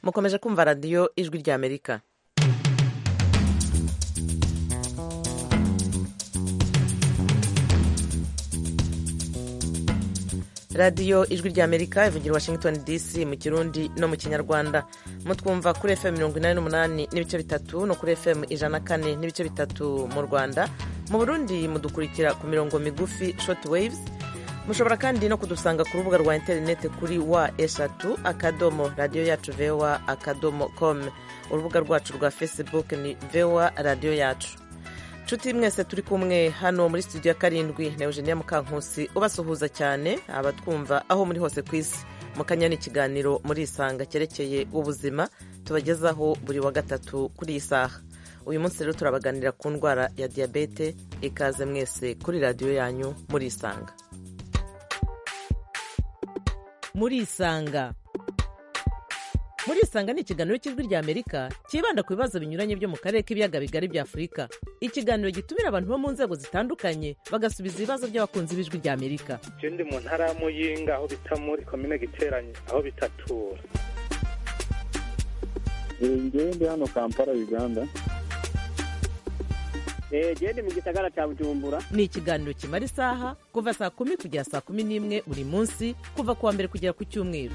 mukomeje kumva radiyo ijwi ry'amerika radiyo ijwi ry'amerika ivugira washington dc mu kirundi no mu kinyarwanda mutwumva kuri fm mirongo inani n'umunani n'ibice bitatu no kuri fm ijana na kane n'ibice bitatu mu rwanda mu burundi mudukurikira ku mirongo migufi short waves mushobora kandi no kudusanga ku rubuga rwa interineti kuri wa eshatu akadomo radiyo yacu vewa akadomo com urubuga rwacu rwa facebook ni vewa radiyo yacu nshuti mwese turi kumwe hano muri studio ya karindwi na eugenia mukankusi ubasuhuza cyane abatwumva aho muri hose ku isi mukanya n'ikiganiro muri isanga cyerekeye ubuzima tubagezaho buri wa gatatu kuri iyi saha uyu munsi rero turabaganira ku ndwara ya diyabete ikaze mwese kuri radiyo yanyu muri isanga muri isanga muri isanga ni ikiganiro cy'ijwi rya amerika cyibanda ku bibazo binyuranye byo mu karere k'ibiyaga bigari bya afurika ikiganiro gitumira abantu bo mu nzego zitandukanye bagasubiza ibibazo by'abakunzi b'ijwi rya amerika je ndi mu ntara ya muyinga aho bita muri komine giteranye aho bitatura ngewe ndi hano kampala uganda genda mu gisagara cya bujumbura ni ikiganiro kimara isaha kuva saa kumi kugera saa kumi n'imwe buri munsi kuva ku wa mbere kugera ku cyumweru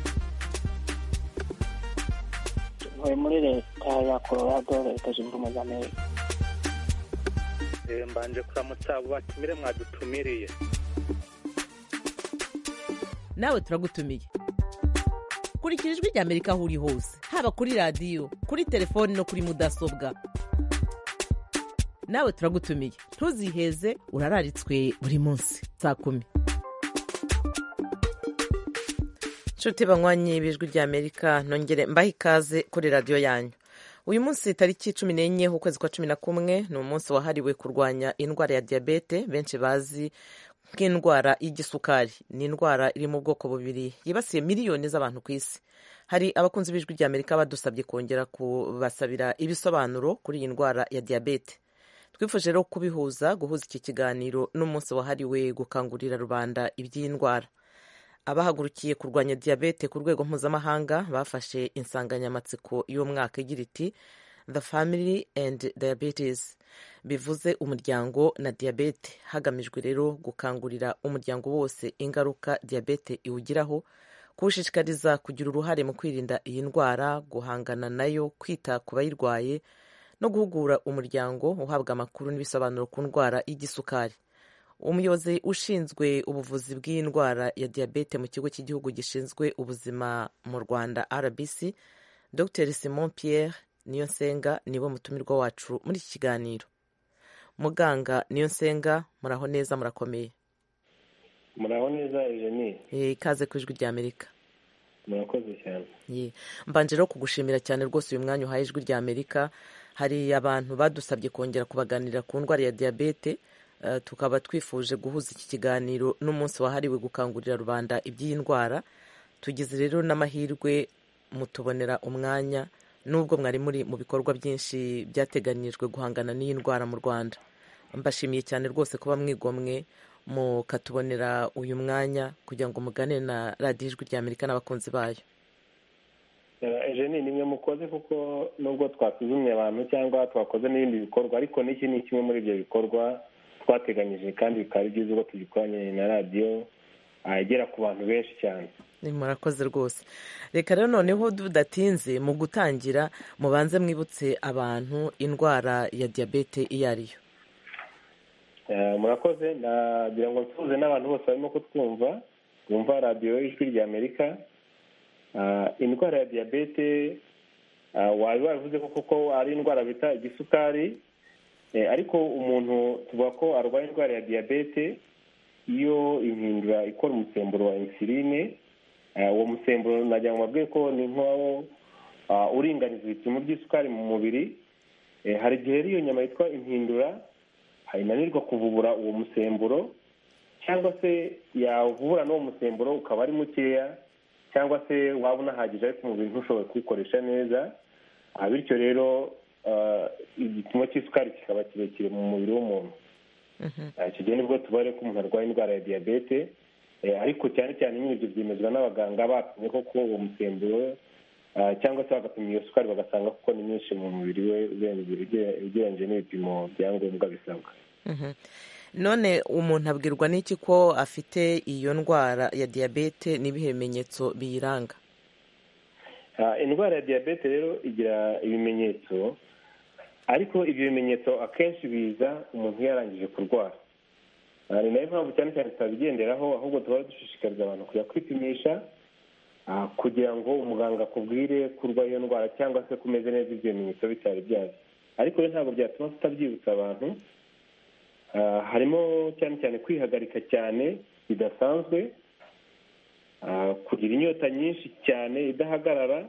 tuvuye muri leta ya colorado leta zunze ubumwe za amerika mbanje kuramutsa abo batumire mwadutumiriye nawe turagutumiye kurikira ijwi rya amerika aho uri hose haba kuri radiyo kuri telefoni no kuri mudasobwa nawe turagutumiye ntuziheze urararitswe buri munsi saa kumi nshuti banywanyi b'ijwi ry'amerika nongere mbahe ikaze kuri radiyo yanyu uyu munsi tariki cumi n'enye ukwezi kwa cumi na kumwe ni umunsi wahariwe kurwanya indwara ya diyabete benshi bazi nk'indwara y'igisukari ni indwara iri mu bwoko bubiri yibasiye miliyoni z'abantu ku isi hari abakunzi b'ijwi ry'amerika badusabye kongera kubasabira ibisobanuro kuri iyi ndwara ya diyabete twifuje rero kubihuza guhuza iki kiganiro n'umunsi wahariwe gukangurira rubanda iby'iyi ndwara abahagurukiye kurwanya diyabete ku rwego mpuzamahanga bafashe insanganyamatsiko y'umwaka igira iti the family and diabetes bivuze umuryango na diyabete hagamijwe rero gukangurira umuryango wose ingaruka diyabete iwugiraho kuwushishikariza kugira uruhare mu kwirinda iyi ndwara guhangana nayo kwita ku bayirwaye no guhugura umuryango uhabwa amakuru n'ibisobanuro ku ndwara y'igisukari umuyobozi ushinzwe ubuvuzi bw'iyi ndwara ya diyabete mu kigo cy'igihugu gishinzwe ubuzima mu rwanda rbc dr simon pierre niyonsenga niwe mutumirwa wacu muri iki kiganiro muganga niyonsenga muraho neza murakomeye muraho neza eugenie ikaze ku ijwi ry'amerika murakoze cyane mbanje rero kugushimira cyane rwose uyu mwanya uhaye ijwi ry'amerika hari abantu badusabye kongera kubaganira ku ndwara ya diyabete tukaba twifuje guhuza iki kiganiro n'umunsi wahariwe gukangurira rubanda iby'iyi ndwara tugize rero n'amahirwe mutubonera umwanya n'ubwo mwari muri mu bikorwa byinshi byateganyirijwe guhangana n'iyi ndwara mu rwanda mbashimiye cyane rwose kuba mwigomwe mukatubonera uyu mwanya kugira ngo mugane na radiyo ijwi rya amerika n'abakunzi bayo ejeni ni imwe mukoze kuko nubwo twasuzumye abantu cyangwa twakoze n'ibindi bikorwa ariko n'iki ni kimwe muri ibyo bikorwa twateganyije kandi bikaba byiza ubwo tugikoranye na radiyo igera ku bantu benshi cyane murakoze rwose reka rero noneho dudatinze mu gutangira mubanze mwibutse abantu indwara ya diyabete iyo ariyo murakoze nagira ngo nsuhuze n'abantu bose barimo kutwumva bumva radiyo ijwi rya amerika indwara ya diyabete waba wabivuze ko kuko ari indwara bita igisukari ariko umuntu tuvuga ko arwaye indwara ya diyabete iyo impindura ikora umusemburo wa insuline uwo musemburo nagira ngo mbabwire ko ni nk'uwo uringaniza ibipimo by'isukari mu mubiri hari igihe iyo nyama yitwa impindura inanirwa kuvubura uwo musemburo cyangwa se yavubura n'uwo musemburo ukaba ari mukeya cyangwa se waba unahagije ariko umubiri ntushobore kuwukoresha neza bityo rero igipimo cy'isukari kikaba kirekire mu mubiri w'umuntu icyo gihe nibwo tubare ko umuntu arwaye indwara ya diyabete ariko cyane cyane ibyo byemezwa n'abaganga bapimye ko uwo musemburo cyangwa se bagapima iyo sukari bagasanga kuko ni nyinshi mu mubiri we ugereranyije n'ibipimo bya ngombwa bisabwa none umuntu abwirwa n'iki ko afite iyo ndwara ya diyabete n'ibihe bimenyetso biyiranga indwara ya diyabete rero igira ibimenyetso ariko ibyo bimenyetso akenshi biza umuntu yarangije kurwara ni nayo mpamvu cyane cyane tutabigenderaho ahubwo tuba dushishikariza abantu kujya kwipimisha kugira ngo umuganga akubwire kurwa iyo ndwara cyangwa se kumeze neza ibyo bimenyetso bitari byaje ariko rero ntabwo byatuma tutabyibutsa abantu harimo cyane cyane kwihagarika cyane bidasanzwe kugira inyota nyinshi cyane idahagarara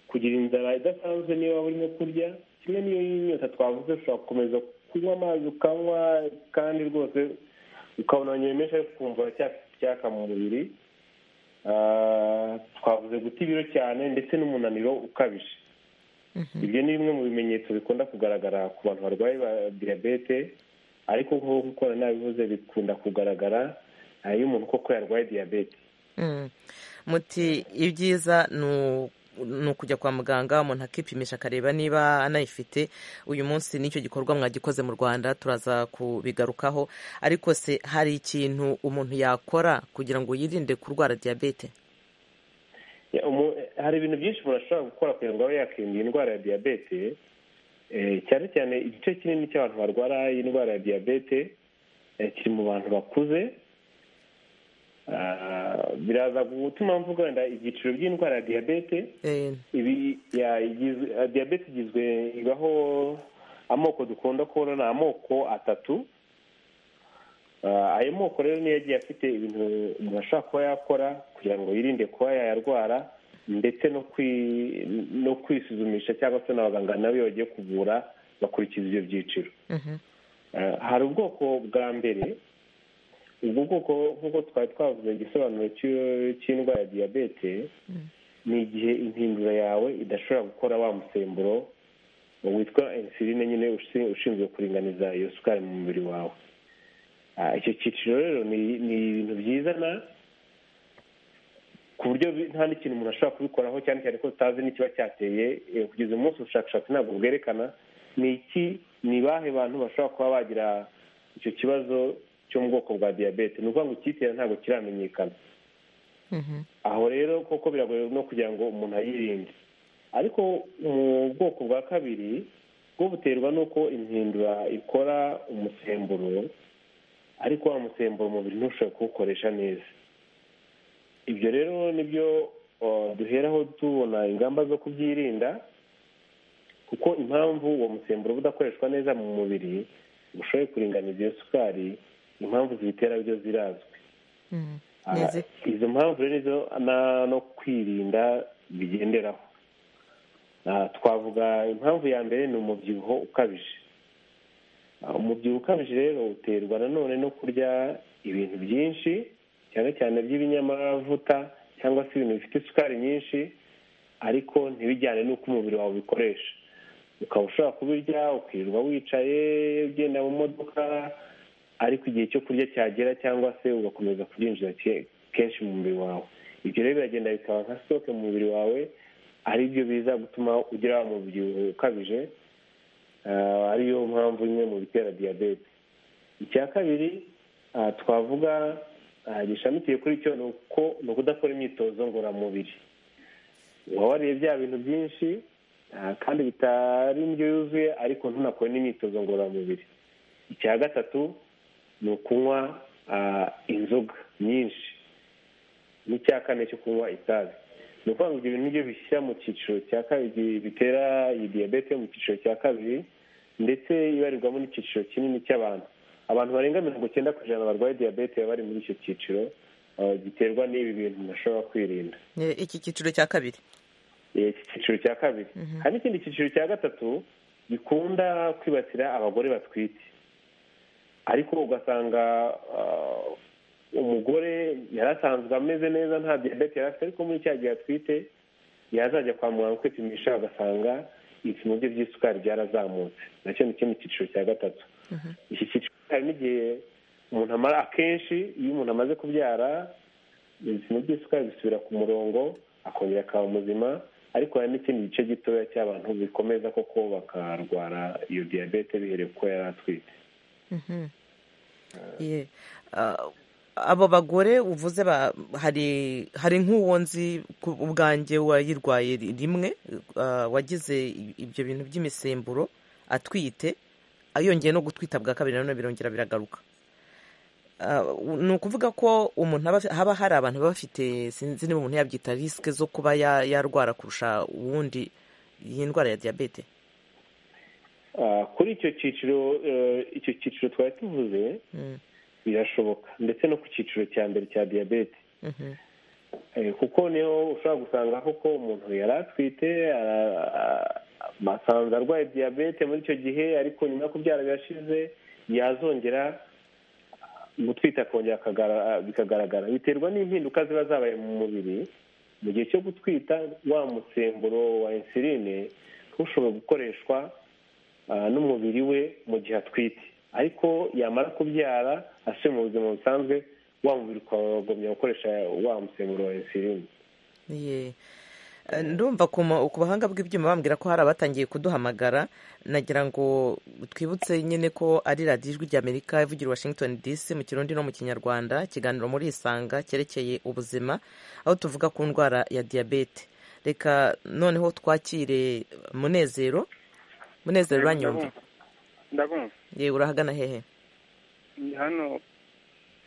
kugira inzara idasanzwe niyo waba urimo kurya kimwe n'iyo nyota twavuze ushobora gukomeza kunywa amazi ukanywa kandi rwose ukabona nyemesha ariko ukumva cyaka mu mubiri twavuze guta ibiro cyane ndetse n'umunaniro ukabije ibyo ni bimwe mu bimenyetso bikunda kugaragara ku bantu barwaye diyabete ariko nk'uko nabivuze bikunda kugaragara iyo umuntu koko yarwaye diyabete muti ibyiza ni ukujya kwa muganga umuntu akipimisha akareba niba anayifite uyu munsi nicyo gikorwa mwagikoze mu rwanda turaza kubigarukaho ariko se hari ikintu umuntu yakora kugira ngo yirinde kurwara diyabete hari ibintu byinshi umuntu ashobora gukora kugira ngo abe yakirinda indwara ya diyabete cyane cyane igice kinini cy'abantu barwara indwara ya diyabete kiri mu bantu bakuze biraza gutuma mvuga wenda ibyiciro by'indwara ya diyabete diyabete igizwe ibaho amoko dukunda kubona ni amoko atatu ayo moko rero niyo yagiye afite ibintu umuntu ashobora kuba yakora kugira ngo yirinde kuba yayarwara ndetse no kwisuzumisha cyangwa se n'abaganga nabo iyo bagiye kuvura bakurikiza ibyo byiciro hari ubwoko bwa mbere ubwo bwoko nk'uko twari twavuze igisobanuro cy'indwara ya diyabete ni igihe impindura yawe idashobora gukora wa musemburo witwa insuline nyine ushinzwe kuringaniza iyo sukari mu mubiri wawe icyo cyiciro rero ni ibintu byizana ku buryo nta n'ikintu umuntu ashobora kubikoraho cyane cyane ko tutazi n'ikiba cyateye kugeza umunsi ubushakashatsi ntabwo bwerekana ni iki ni bahe bantu bashobora kuba bagira icyo kibazo cyo mu bwoko bwa diyabete ni ukuvuga ngo icyitera ntabwo kiramenyekana aho rero koko biragoye no kugira ngo umuntu ayirinde ariko mu bwoko bwa kabiri bwo buterwa n'uko impindura ikora umusemburo ariko wa musemburo umubiri ntushobore kuwukoresha neza ibyo rero nibyo duheraho tubona ingamba zo kubyirinda kuko impamvu uwo musemburo udakoreshwa neza mu mubiri ushoboye kuringaniza iyo sukari impamvu zibitera byo zirazwi izo mpamvu rero nizo no kwirinda bigenderaho twavuga impamvu ya mbere ni umubyibuho ukabije umubyibuho ukabije rero uterwa nanone no kurya ibintu byinshi cyane cyane by'ibinyamavuta cyangwa se ibintu bifite isukari nyinshi ariko ntibijyane n'uko umubiri wawe ubikoresha ukaba ushobora kubirya ukirirwa wicaye ugenda mu modoka ariko igihe cyo kurya cyagera cyangwa se ugakomeza kubyinjiza kenshi mu mubiri wawe ibyo rero biragenda bikaba nka sitoke mu mubiri wawe ari byo biza gutuma ugira umubyibuho ukabije ariyo mpamvu imwe mu bitera diyabete icya kabiri twavuga gishamikiye kuri cyo ni uko ni ukudakora imyitozo ngororamubiri waba wariye bya bintu byinshi kandi bitari indyo yuzuye ariko ntunakore n'imyitozo ngororamubiri icya gatatu ni ukunywa inzoga nyinshi n'icya kane cyo kunywa itabi ni ukuvuga ngo ibyo bintu nibyo bishyira mu cyiciro cya kabiri bitera iyi diyabete mu cyiciro cya kabiri ndetse ibarirwamo n'icyiciro kinini cy'abantu abantu barenga mirongo icyenda ku ijana barwaye diyabete baba bari muri icyo cyiciro giterwa n'ibi bintu bashobora kwirinda iki cyiciro cya kabiri iki cyiciro cya kabiri hari n'ikindi cyiciro cya gatatu gikunda kwibasira abagore batwite ariko ugasanga umugore yari asanzwe ameze neza nta diyabete yari afite ariko muri cya gihe atwite yazajya kwa muganga kwipimisha bagasanga ibipimo bye by'isukari byarazamutse nacyo ni ikindi cyiciro cya gatatu iki cyiciro hari n'igihe umuntu amara akenshi iyo umuntu amaze kubyara ibipimo by'isukari bisubira ku murongo akongera akaba muzima ariko hari n'ikindi gice gitoya cy'abantu bikomeza koko bakarwara iyo diyabete bihereye kuko yari atwite Ye. Ah, abo bagore uvuze ba- hari hari nk'uwo nzi ku ubwanjye wayirwaye ri- rimwe ah, wagize i- ibyo bintu by'imisemburo atwite yongeye no gutwita bwa kabiri nanone birongera biragaruka Ah, ni ukuvuga ko umuntu aba afi- haba hari abantu baba bafite sinzi niba umuntu yabyita risike zo kuba ya- yarwara kurusha uwundi iyi ndwara ya diyabete Ah, kuri icyo cyiciro eh, icyo cyiciro twari tuvuze Mm, birashoboka ndetse no ku cyiciro cya mbere cya diyabete mhm, Eh, kuko niho ushobora gusanga koko umuntu yari atwite ara- a- basanze arwaye diyabete muri icyo gihe ariko nyuma yo kubyara birashize yazongera gutwita akongera akagara- bikagaragara biterwa n'impinduka ziba zabaye mu mubiri mu gihe cyo gutwita wa musemburo wa insuline ushobora gukoreshwa ah, n'umubiri we mu gihe atwite ariko yamara kubyara asubiye mu buzima busanzwe wa mubiri ukagumya gukoresha wa musemburo wa insuline ye. Eh, ndumva ku ma- ku bahanga bw'ibyuma bambwira ko hari abatangiye kuduhamagara nagira ngo twibutse nyine ko ari radiyo ijwi ry'amerika ivugira i washington dc mu kirundi no mu kinyarwanda ikiganiro muri isanga cyerekeye ubuzima aho tuvuga ku ndwara ya diyabete reka noneho twakire munezero munezero uranyumva ndabumva yewe urahagana hehe ni hano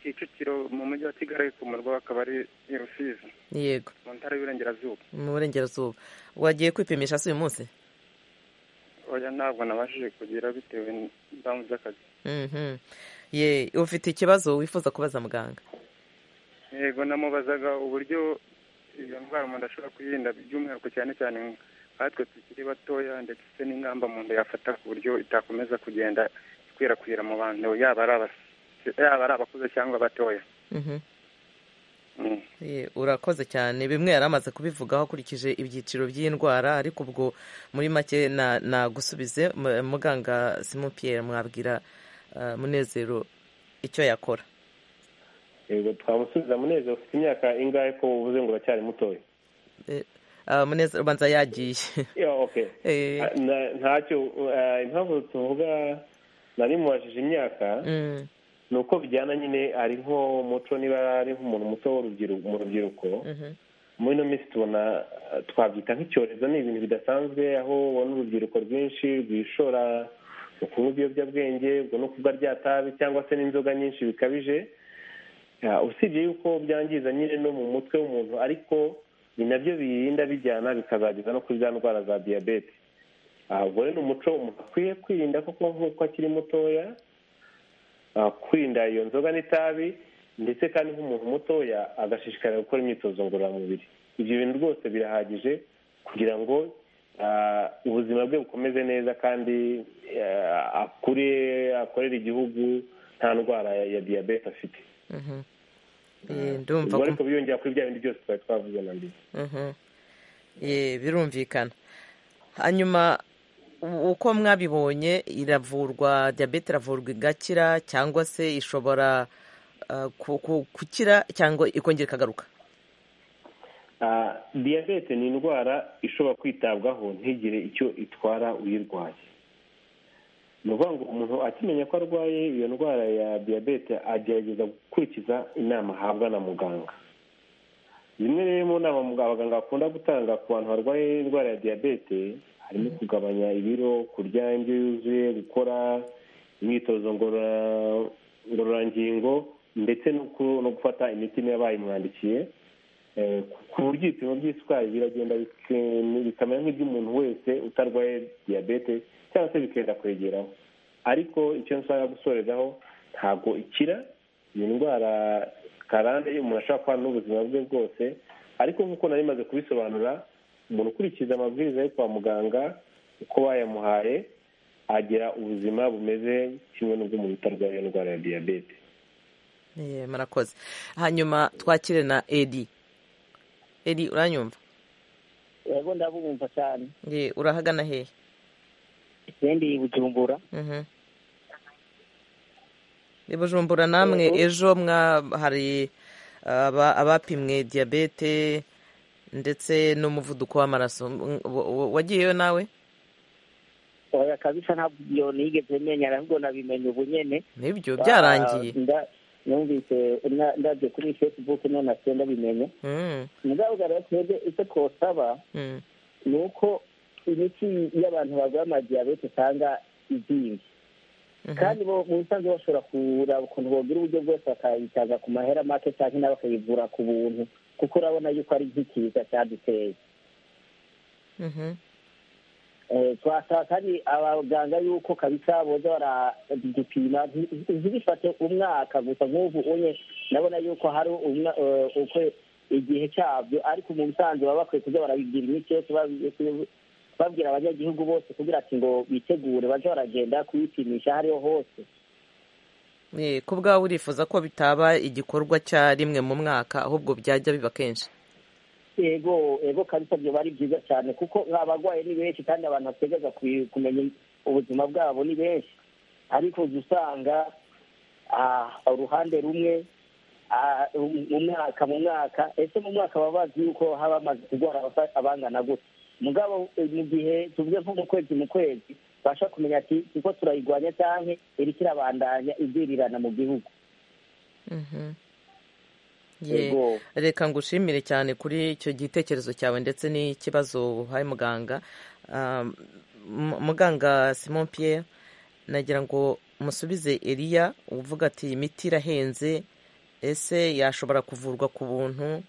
kicukiro mu mujyi wa kigali ku murwa akaba ari i rusizi yego mu ntara y'uburengerazuba mu burengerazuba wagiye kwipimisha si uyu munsi oya ntabwo nabashije kugira bitewe n'izamu ry'akazi Mhm. ye ufite ikibazo wifuza kubaza muganga yego namubazaga uburyo iyo ndwara umuntu ashobora kuyirinda by'umwihariko cyane cyane nkatwe tukiri batoya ndetse n'ingamba umuntu yafata ku buryo itakomeza kugenda ikwirakwira mu bantu yaba ari abas- yaba ari abakuze cyangwa abatoya Mhm. Mm. Ye, urakoze cyane bimwe yari amaze kubivugaho akurikije ibyiciro by'indwara ariko ubwo muri make na- nagusubize M- muganga simon pierre mwabwira ah, munezero icyo yakora yego twamusubiza munezero ufite imyaka ingahe ko uvuze ngo uracyari mutoya Eh, ah, munezero ubanza yagiye Yeah, okay. Eh. Ah, na- ntacyo ah, impamvu tuvuga nari mubajije imyaka Mm, ni uko bijyana nyine ari nko muco niba ari nk'umuntu muto w'urubyiruko mu rubyiruko mhm. muri ino minsi tubona ah, twabyita nk'icyorezo ni ibintu bidasanzwe aho ubona urubyiruko rwinshi rwishora mu kunywa ibiyobyabwenge ubwo no kuba ryatabi cyangwa se n'inzoga nyinshi bikabije Ah, usibye yuko byangiza nyine no mu mutwe w'umuntu ariko ni nabyo birinda bijyana bikazageza no kuri za ndwara za diyabete Ah, ubwo rero ni umuco umuntu akwiye kwirinda koko nk'uko akiri mutoya ah, kwirinda iyo nzoga n'itabi ndetse kandi nk'umuntu mutoya agashishikarira gukora imyitozo ngororamubiri ibyo bintu rwose birahagije kugira ngo ah, ubuzima bwe bukomeze neza kandi ah, akure akorere igihugu nta ndwara ya- ya diyabete afite Eh, ndumva ubwo ko- ariko biyongera kuri bya bindi byose twari twavuze na mbere Mhm. Ye, birumvikana hanyuma u- uko mwabibonye iravurwa diyabete iravurwa igakira cyangwa se ishobora ah, ku- ku- gukira cyangwa ikongera ikagaruka Ah, diyabete ni indwara ishobora kwitabwaho ntigire icyo itwara uyirwaye ni ukuvuga ngo umuntu akimenya ko arwaye iyo ndwara ya diyabete agerageza gukurikiza inama ahabwa na muganga zimwe rero mu nama muga- abaganga bakunda gutanga ku bantu barwaye indwara ya diyabete harimo kugabanya ibiro kurya indyo yuzuye gukora imyitozo ngorora- ngororangingo ndetse no ku- no gufata imiti niba bayimwandikiye Eh, ku buryo ibipimo by'isukari biragenda bike- bikamera nk'iby'umuntu wese utarwaye diyabete cyangwa se bikenda kwegeraho ariko icyo nshaka gusorezaho ntabwo ikira iyo ndwara karande umuntu ashobora kubana n'ubuzima bwe bwose ariko nk'uko nari maze kubisobanura umuntu ukurikiza amabwiriza yo kwa muganga uko bayamuhaye agira ubuzima bumeze kimwe n'ubw'umuntu utarwaye iyo ndwara ya diyabete Ye, murakoze hanyuma twakire na edi edi uranyumva yego ndabumva cyane Ye, urahagana hehe ikindi bujumbura Mhm. i bujumbura namwe ejo mwa hari aba- abapimwe diyabete ndetse n'umuvuduko w'amaraso wagiyeyo nawe oya kabisa ntabyo nigeze menya ahubwo nabimenye ubu nyene nibyo byarangiye Nda- numvise na- ndabye kuri facebook none asiye ndabimenye Mm, mugaragara twebwe icyo twosaba mm. ni uko imiti y'abantu barwaye amadiyabete usanga izinze Mhm. kandi bo mu busanzwe bashobora kuraba ukuntu bogira uburyo bwose bakayitaza ku mahera make cyangwa nawe bakayivura ku buntu kuko urabona yuko ari nk'ikiza cyaduteye Mhm. Eh, twasaba kandi abaganga yuko kabisa boza baradupima nti- ntibifate umwaka gusa nk'ubu unye ndabona yuko hari umwa- eh, ukwe- igihe cyabyo ariko mu busanzwe baba bakwiye kuza barabigira imiti yose babi- babwira abanyagihugu bose kugira ati ngo bitegure baje baragenda kuyipimisha aho ariho hose Eh, ku bwawe urifuza ko bitaba igikorwa cya rimwe mu mwaka ahubwo byajya biba kenshi ego ego kabisa byoba ari byiza cyane kuko abarwayi ni benshi kandi abantu bategeza ku- kumenya ubuzima bwabo ni benshi ariko uza usanga ah, uruhande rumwe ah, um- mu mwaka mu mwaka ese mu mwaka baba bazi yuko haba hamaze kurwara abasa- abangana gute mugabo eh, mu gihe tuvuge nko mu kwezi mu kwezi basha kumenya ati kuko turayirwanya cyane iriko irabandanya ibyirirana mu gihugu Mhm. Ye, Ego. reka ngushimire cyane kuri icyo gitekerezo cyawe ndetse n'ikibazo uhaye muganga Um, mu- muganga simon pierre nagira ngo musubize eliya uvuga ati imiti irahenze ese yashobora kuvurwa ku buntu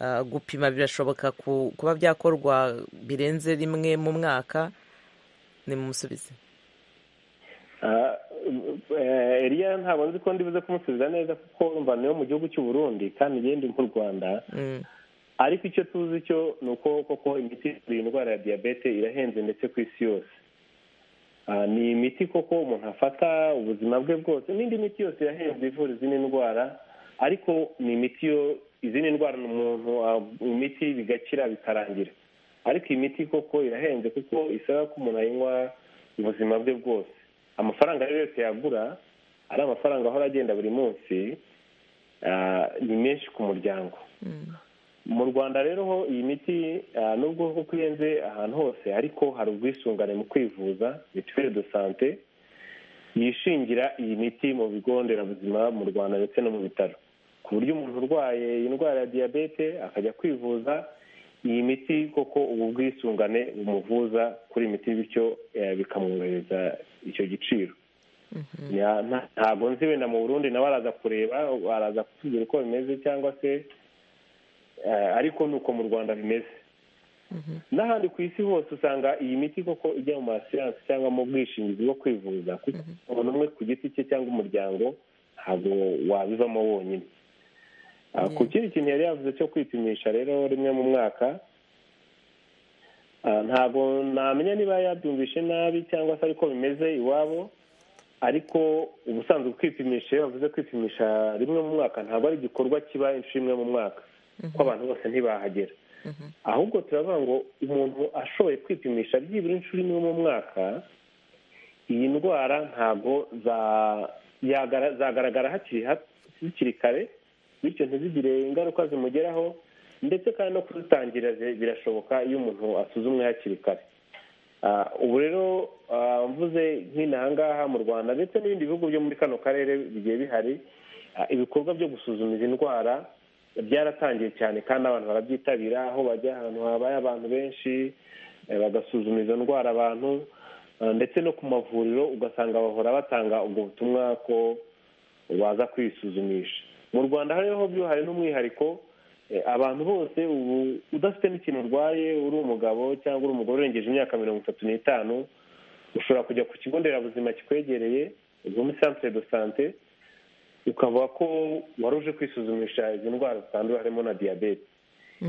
Ah, gupima birashoboka ku- kuba byakorwa birenze rimwe mu mwaka nimumusubize Ah, eh, Eliya ntabwo nzi ko ndibuze kumusubiza neza kuko urumva niyo mu gihugu cy'u Burundi kandi ngende nk'u Rwanda Mm, ariko icyo tuzi cyo ni uko koko imiti ivura iyi ndwara ya diyabete irahenze ndetse ku isi yose Ah, ni imiti koko umuntu afata ubuzima bwe bwose n'indi miti yose irahenze ivura izindi ndwara ariko ni imiti yo izindi ndwara ni umuntu ah, imiti bigakira bikarangira ariko iyi miti koko irahenze kuko isaba ko umuntu ayinywa ubuzima bwe bwose amafaranga rero yose yagura ari amafaranga ahora agenda buri munsi ah, ni menshi ku muryango mm, mu rwanda rero ho iyi miti ah, nubwo kuko ihenze ahantu hose ariko hari ubwisungane mu kwivuza mituweli do sante yishingira iyi miti mu bigo nderabuzima mu rwanda ndetse no mu bitaro ku buryo umuntu urwaye indwara ya diyabete akajya kwivuza iyi miti koko ubu bwisungane bumuvuza kuri iyi miti bityo eh, bikamworohereza icyo giciro Ya- nta- ntabwo nzi wenda mu burundi nawe araza kureba araza kutubwira uko bimeze cyangwa se eh, ariko ni uko mu rwanda bimeze n'ahandi ku isi hose usanga iyi miti koko ijya mu masiyansi cyangwa mu bwishingizi bwo kwivuza kuko umuntu umwe ku giti cye cyangwa umuryango ntabwo wabivamo wonyine Ah, ku kindi kintu yari yavuze cyo kwipimisha rero rimwe mu mwaka Ah, ntabwo namenya niba yabyumvishe nabi cyangwa se ariko bimeze iwabo ariko ubusanzwe kwipimisha iyo bavuze kwipimisha rimwe mu mwaka ntabwo ari igikorwa kiba inshuro imwe mu mwaka kuko abantu bose ntibahagera ahubwo turavuga ngo umuntu ashoboye kwipimisha byibura inshuro imwe mu mwaka iyi ndwara ntabwo za- yagara- zagaragara hakiri ha- hakiri kare bityo ntizigire ingaruka zimugeraho ndetse kandi no kuzitangira zi- birashoboka iyo umuntu asuzumwe hakiri kare Ah, ubu rero ah, mvuze nk'inaha ngaha mu rwanda ndetse n'ibindi bihugu byo muri kano karere bigiye bihari ah, ibikorwa byo gusuzuma izi ndwara byaratangiye cyane kandi abantu barabyitabira aho bajya ahantu habaye abantu benshi eh, bagasuzuma izo ndwara abantu ah, ndetse no ku mavuriro ugasanga bahora batanga ubwo butumwa ko waza kwisuzumisha mu rwanda hariho byo hari n'umwihariko eh, abantu bose ubu udafite n'ikintu urwaye uri umugabo cyangwa uri umugore urengeje imyaka mirongo itatu n'itanu ushobora kujya ku kigo nderabuzima kikwegereye ubwo muri centre de sante ukavuga ko wari uje kwisuzumisha izi ndwara zitandura harimo na diyabete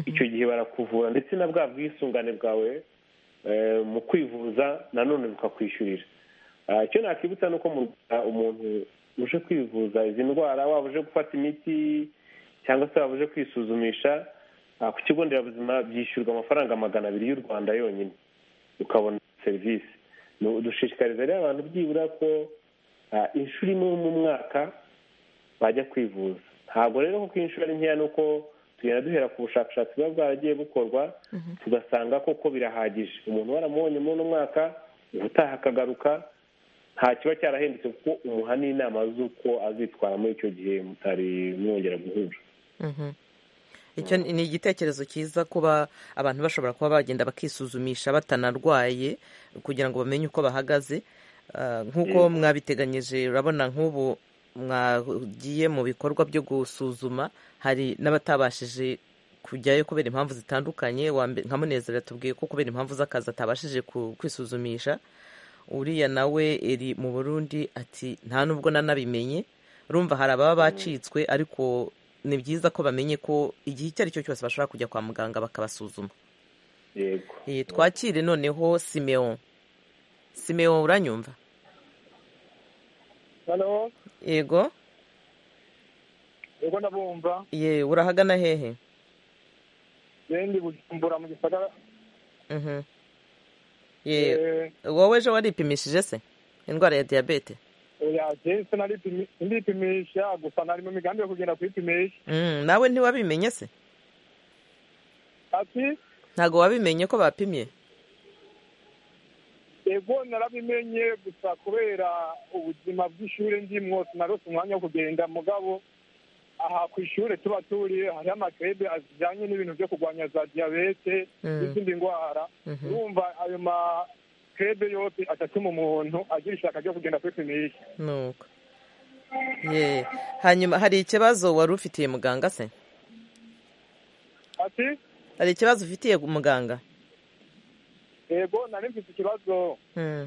icyo gihe barakuvura ndetse na bwa bwisungane bwawe eh, mu kwivuza nanone bukakwishyurira Ah, icyo nakibutsa ni uko mu Rwanda umuntu uje kwivuza izi ndwara waba uje gufata imiti cyangwa se waba uje kwisuzumisha ah, ku kigo nderabuzima byishyurwa amafaranga magana abiri y'u rwanda yonyine ukabona serivisi Nu- dushishikariza rero abantu byibura ko ah, inshuro imwe mu mwaka bajya kwivuza ntabwo rero kuko inshuro ari nkeya ni uko tugenda duhera ku bushakashatsi buba bwaragiye bukorwa tugasanga koko birahagije umuntu waramubonye muri uno mwaka ubutaha akagaruka nta kiba cyarahendutse kuko umuha n'inama z'uko azitwara muri icyo gihe mutari mwongera guhura icyo ni ni igitekerezo cyiza kuba abantu bashobora kuba bagenda bakisuzumisha batanarwaye kugira ngo bamenye uko bahagaze Ah, nk'uko mwabiteganyije urabona nk'ubu mwagiye mu bikorwa byo gusuzuma hari n'abatabashije kujyayo kubera impamvu zitandukanye Uwa mbe- nka munezero yatubwiye ko kubera impamvu z'akazi atabashije ku- kwisuzumisha uriya nawe eri mu burundi ati nta nubwo nanabimenye urumva hari ababa bacitswe ariko ni byiza ko bamenye ko igihe icyo ari cyo cyose bashobora kujya kwa muganga bakabasuzuma yego Eh, twakire noneho simeon simeon uranyumva halo yego yego ndabumva ye urahagana hehe bendi bujumbura mu gisagara Mhm. ye wowe ejo waripimishije se indwara ya diyabete yagese sindipimisha gusa nari mu migambi yo kugenda kwipimisha Mm, nawe ntiwabimenye se ati ntabwo wabimenye ko bapimye yego narabimenye gusa kubera ubuzima bw'ishuri ndimwo sinarose umwanya wo kugenda mugabo aha ku ishuri tuba turiye hariho amakede ajyanye n'ibintu byo kurwanya za diyabete Mm. n'izindi ndwara Mhm. urumva ayo makede yose atatuma umuntu agira ishaka ryo kugenda kwipimisha nuko ye hanyuma hari ikibazo wari ufitiye muganga se ati hari ikibazo ufitiye muganga yego nari mfite ikibazo Mm,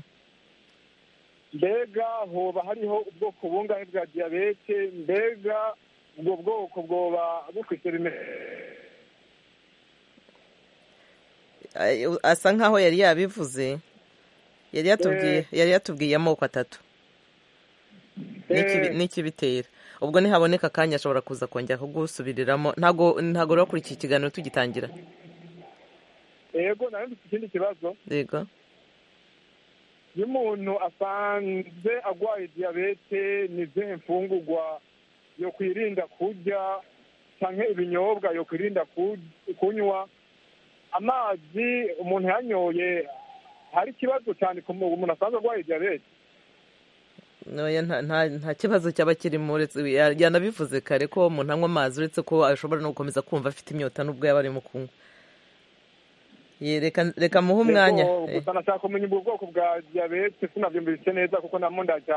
mbega hoba hariho ubwoko bungahe bwa diyabete mbega ubwo bwoko bwoba bufite bimeze ay- asa nkaho yari yabivuze yari yatubwiye yari yatubwiye amoko atatu n'ikibi- Eh. n'ikibitera ubwo nihaboneka akanya ashobora kuza kongera kugusubiriramo ntabwo ntabwo rero kuri iki kiganiro tugitangira yego nari mfite ikindi kibazo yego iyo umuntu asanze arwaye diyabete ni izihe mfungurwa yo kwirinda kurya cyangwa ibinyobwa yo kwirinda ku- kunywa amazi umuntu yanyoye hari ikibazo cyane ku muntu umuntu asanzwe arwaye diyabete Oya, nta- nta nta kibazo cyaba kirimo uretse ya- yanabivuze kare ko umuntu anywa amazi uretse ko ashobora no gukomeza kumva afite inyota n'ubwo yaba arimo kunywa Ye, reka reka muhe umwanya Yego, gusa nashaka kumenya ubwo bwoko bwa diyabete sinabyumvise neza kuko namo ndajya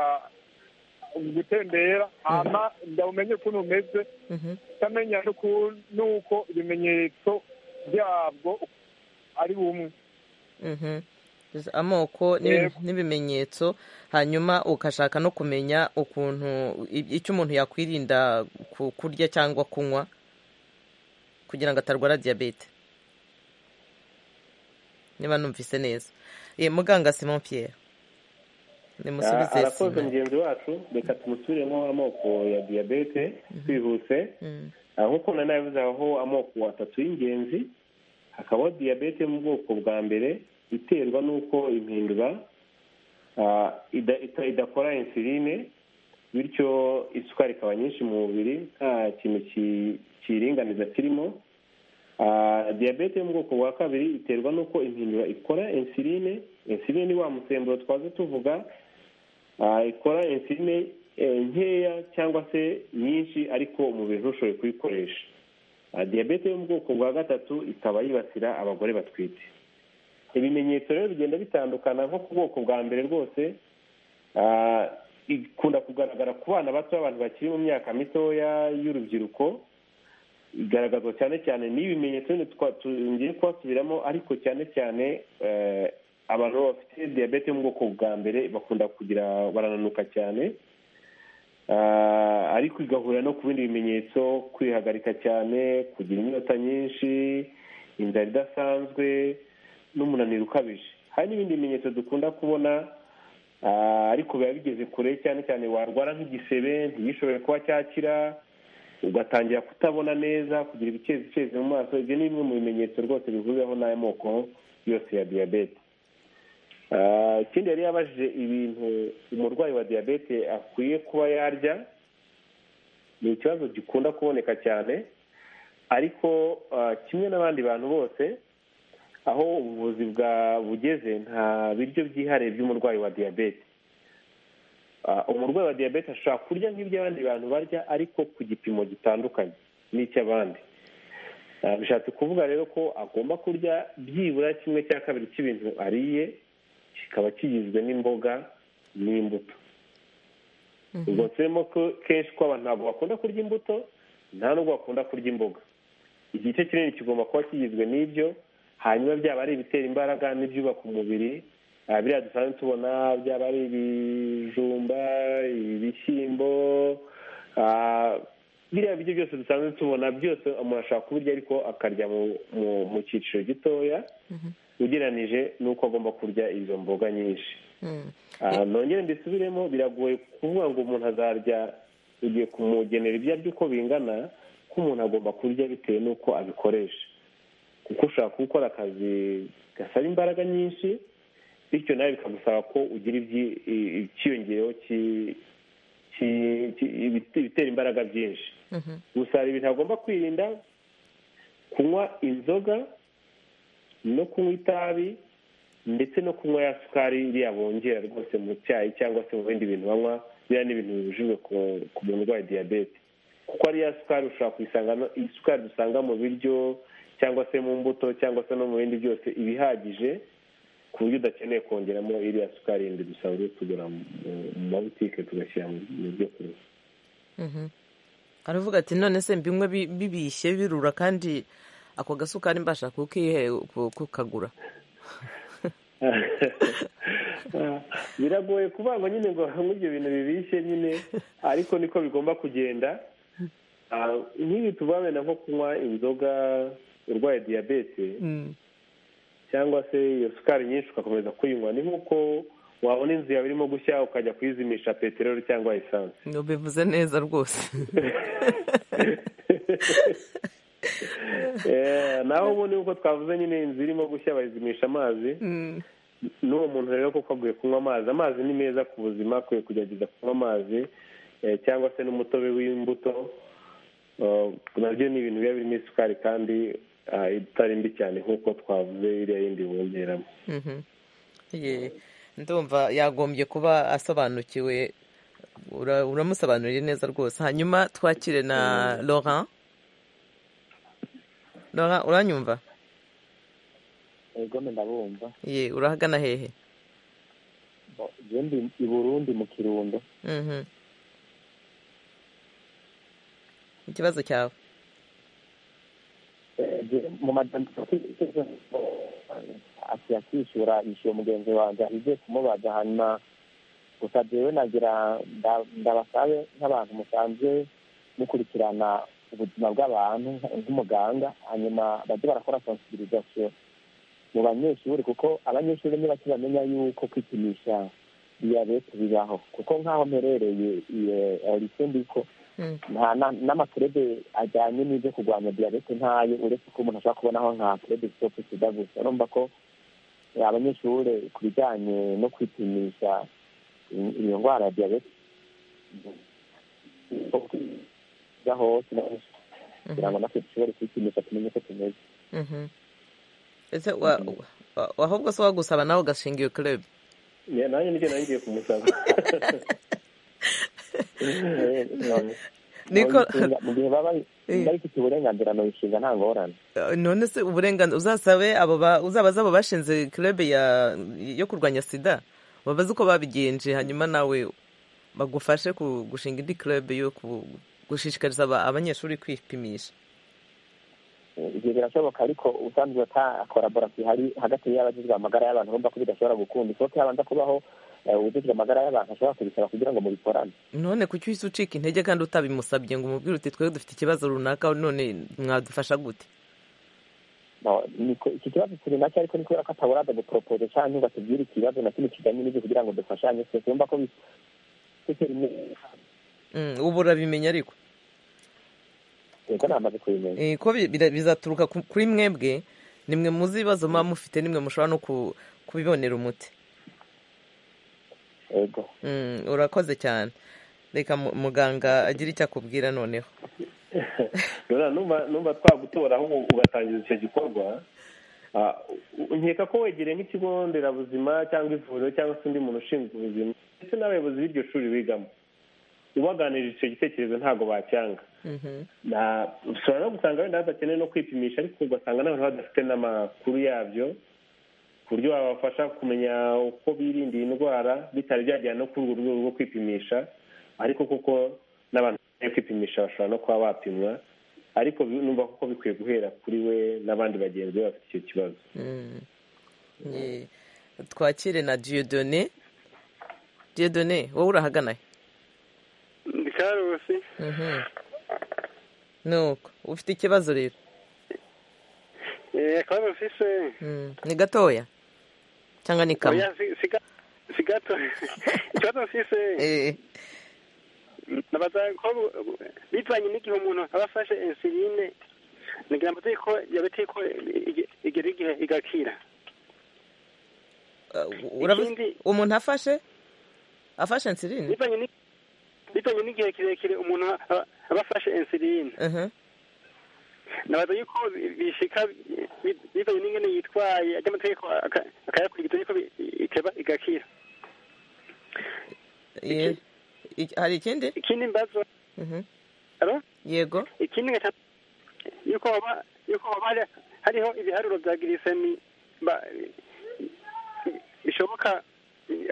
gutembera hama ndawumenye ukuntu umeze Eh, mhm. utamenya n'uko ibimenyetso byabwo ari bumwe Mhm. Gusa amoko n'ibi- Yego. n'ibimenyetso hanyuma ugashaka no kumenya ukuntu i- icyo umuntu yakwirinda ku- kurya cyangwa kunywa kugira ngo atarwara diyabete niba numvise neza ye muganga simon pierre Ah, nimusubize arakoze simon mugenzi wacu reka tumusubiremo amoko ya diyabete twihuse Mm. Ah, nk'uko nari nabivuze aho amoko atatu y'ingenzi hakabaho diyabete yo mu bwoko bwa mbere iterwa n'uko impindura ah, ida- ita- idakora insuline bityo isukari ikaba nyinshi mu mubiri nta kintu ki- kiyiringaniza kirimo Ah, diyabete yo mu bwoko bwa kabiri iterwa n'uko impindura ikora insuline insuline ni wa musemburo twaze tuvuga Ah, ikora insuline eh, nkeya cyangwa se nyinshi ariko umubiri ntushoboye kuyikoresha Ah, diyabete yo mu bwoko bwa gatatu ikaba yibasira abagore batwite ibimenyetso rero bigenda bitandukana nko ku bwoko bwa mbere rwose ah, ikunda kugaragara ku bana bato abantu bakiri mu myaka mitoya y'urubyiruko igaragazwa cyane cyane n'ibimenyetso bino twa- tu- ngiye kuhasubiramo ariko cyane cyane eh, abantu bafite diyabete yo mu bwoko bwa mbere bakunda kugira barananuka cyane Ah, ariko igahurira no ku bindi bimenyetso kwihagarika cyane kugira inyota nyinshi inzara idasanzwe n'umunaniro ukabije hari n'ibindi bimenyetso dukunda kubona ah, ariko biba bigeze kure cyane cyane warwara nk'igisebe ntigishobore kuba cyakira ugatangira kutabona neza kugira ibicezi mu maso ibyo ni bimwe mu bimenyetso rwose bivuzeho n'aya moko yose ya diyabete Ah, ikindi yari yabajije ibintu umurwayi wa diyabete akwiye kuba yarya ni ikibazo gikunda kuboneka cyane ariko kimwe n'abandi bantu bose aho ubuvuzi bugeze nta biryo byihariye by'umurwayi wa diyabete umurwayi wa diyabete ashobora kurya nk'iby'abandi bantu barya ariko ku gipimo gitandukanye n'icy'abandi bishatse kuvuga rero ko agomba kurya byibura kimwe cya kabiri cy'ibintu ariye kikaba kigizwe n'imboga n'imbuto ubwo turimo ko kenshi ko abantu ntabwo bakunda kurya imbuto nta nubwo bakunda kurya imboga igice kinini kigomba kuba kigizwe n'ibyo hanyuma byaba ari ibitera imbaraga n'ibyubaka umubiri biriya dusanzwe tubona byaba ari ibijumba ibishyimbo biriya biryo byose dusanzwe tubona byose umuntu ashobora kubirya ariko akarya mu cyiciro gitoya ugereranije n'uko agomba kurya izo mboga nyinshi nongere mbisubiremo biragoye kuvuga ngo umuntu azarya ugiye kumugenera ibyo arya uko bingana ko umuntu agomba kurya bitewe n'uko abikoresha kuko ushobora gukora akazi gasaba imbaraga nyinshi bityo nawe bikagusaba ko ugira icyiyongereho ibitera imbaraga byinshi gusa hari ibintu agomba kwirinda kunywa inzoga no kunywa itabi ndetse no kunywa ya sukari iriya bongera rwose mu cyayi cyangwa se mu bindi bintu banywa biriya ni ibintu bibujijwe ku muntu urwaye diyabete kuko ariya sukari ushobora kuyisanga isukari dusanga mu biryo cyangwa se mu mbuto cyangwa se no mu bindi byose iba ihagije ku buryo udakeneye kongeramo iriya sukari yindi dusanzwe tugura mu mabutike tugashyira mu byo kunywa aravuga ati none se mbinywe bibishye birura kandi ako gasukari mbasha kukagura biragoye kubagwa nyine ngo banywe ibyo bintu bibishye nyine ariko niko bigomba kugenda nk'ibi tubabona nko kunywa inzoga urwaye diyabete cyangwa se iyo sukari nyinshi ugakomeza kuyinywa ni nk'uko wabona inzu yawe irimo gushya ukajya kuyizimisha peteroli cyangwa esanse bivuze neza rwose naho ubundi nk'uko twavuze nyine inzu irimo gushya bayizimisha amazi n'uwo muntu rero kuko aguye kunywa amazi amazi ni meza ku buzima akwiye kugerageza kunywa amazi cyangwa se n'umutobe w'imbuto nabyo ni ibintu biba birimo isukari kandi itari mbi cyane nk'uko twavuze iriya yindi bongeramo ndumva yagombye kuba asobanukiwe uramusobanuriye neza rwose hanyuma twakire na laurent laurent uranyumva ego ndabumva ye urahagana hehe ndi i burundi mu kirundo ikibazo cyawe mu majyambere akwiye kwishyura yishyuye mugenzi wanjye ahigiye kumubaza hanyuma gusa jewe nagira ndabasabe nk'abantu musanzwe mukurikirana ubuzima bw'abantu nk'umuganga hanyuma bajye barakora sensibilisation mu banyeshuri kuko abanyeshuri niba bamenya yuko kwipimisha diyabete bibaho kuko nk'aho mperereye lycée ndiko n'amakerede ajyanye n'ibyo kurwanya diyabete ntayo uretse ko umuntu ashobora kubonaho nka kerede sitopu sida gusa urumva ko abanyeshuri ku bijyanye no kwipimisha iyo ndwara ya diyabete hose kugira ngo natwe dushobore kwipimisha tumenye uko tumeze ahubwo se wagusaba nawe ugashinga iyo kerede nanjye nibyo nangiye kumusaba mu gihe baba bayifite uburenganzira nayishinga nta ngorane none se uburenganzira uzasabe uzabaze abo bashinze kerebe yo kurwanya sida babaze uko babigenje hanyuma nawe bagufashe gushinga indi kerebe yo gushishikariza abanyeshuri kwipimisha ibyo birashoboka ariko usanzwe ata koraborasiyo ihari hagati y'abajijwe amagara y'abantu bumva ko bidashobora gukunda isoko habanza kubaho ubujijwe amagara y'abantu ashobora kubisaba kugira ngo mubikorane none kuki uhise ucika intege kandi utabimusabye ngo umubwire uti twe dufite ikibazo runaka none mwadufasha gute iki kibazo kiri nacyo ariko ni kubera ko ataburaza guporopoze cyangwa ngo atubwire ikibazo na kimwe kijyanye n'ibyo kugira ngo dufashanye twese wumva ko ubu urabimenya ariko yego namaze kubimenya ko bizaturuka kuri mwebwe nimwe muzi ibibazo muba mufite nimwe mushobora no kubibonera umuti urakoze cyane reka muganga agira icyo akubwira noneho numva twagutoraho ugatangiza icyo gikorwa nkeka ko wegereye nk'ikigo nderabuzima cyangwa ivuriro cyangwa se undi muntu ushinzwe ubuzima ndetse n'abayobozi b'iryo shuri bigamo ubaganirije icyo gitekerezo ntabwo bacyanga ushobora no gusanga wenda badakeneye no kwipimisha ariko ugasanga n'abantu badafite n'amakuru yabyo ku buryo babafasha kumenya uko birinda iyi ndwara bitari byagera no kuri urwo rwego rwo kwipimisha ariko kuko n'abantu bakeneye kwipimisha bashobora no kuba bapimwa ariko numva kuko bikwiye guhera kuri we n'abandi bagenzi be bafite icyo kibazo twakire na diyodone diyodone wowe urahagana ndi karusi nuko ufite ikibazo rero eee karusi se ni gatoya cyangwa ni kamwe oya si- si ga- si gato karusi se Eh, nabaza ko bitvanye n'igihe umuntu aba afashe insuline ngira ngo ko diyabete ko ige- igera igihe igakira uh, urabizi- Ikindi- umuntu afashe afashe insiline bitvanye ni- bitvanye n'igihe kirekire umuntu aba- aba afashe insuline Mhm. nabaza yuko bishika bi- bivanye n'ingene yitwaye ajya amategeko aka- akayakurikiza yuko bi- ikeba igakira Ye- iki- hari ikindi ikindi mbazo Mhm. aro yego ikindi nkata yuko waba yuko waba hari- hariho ibiharuro bya girisemi ba- bishoboka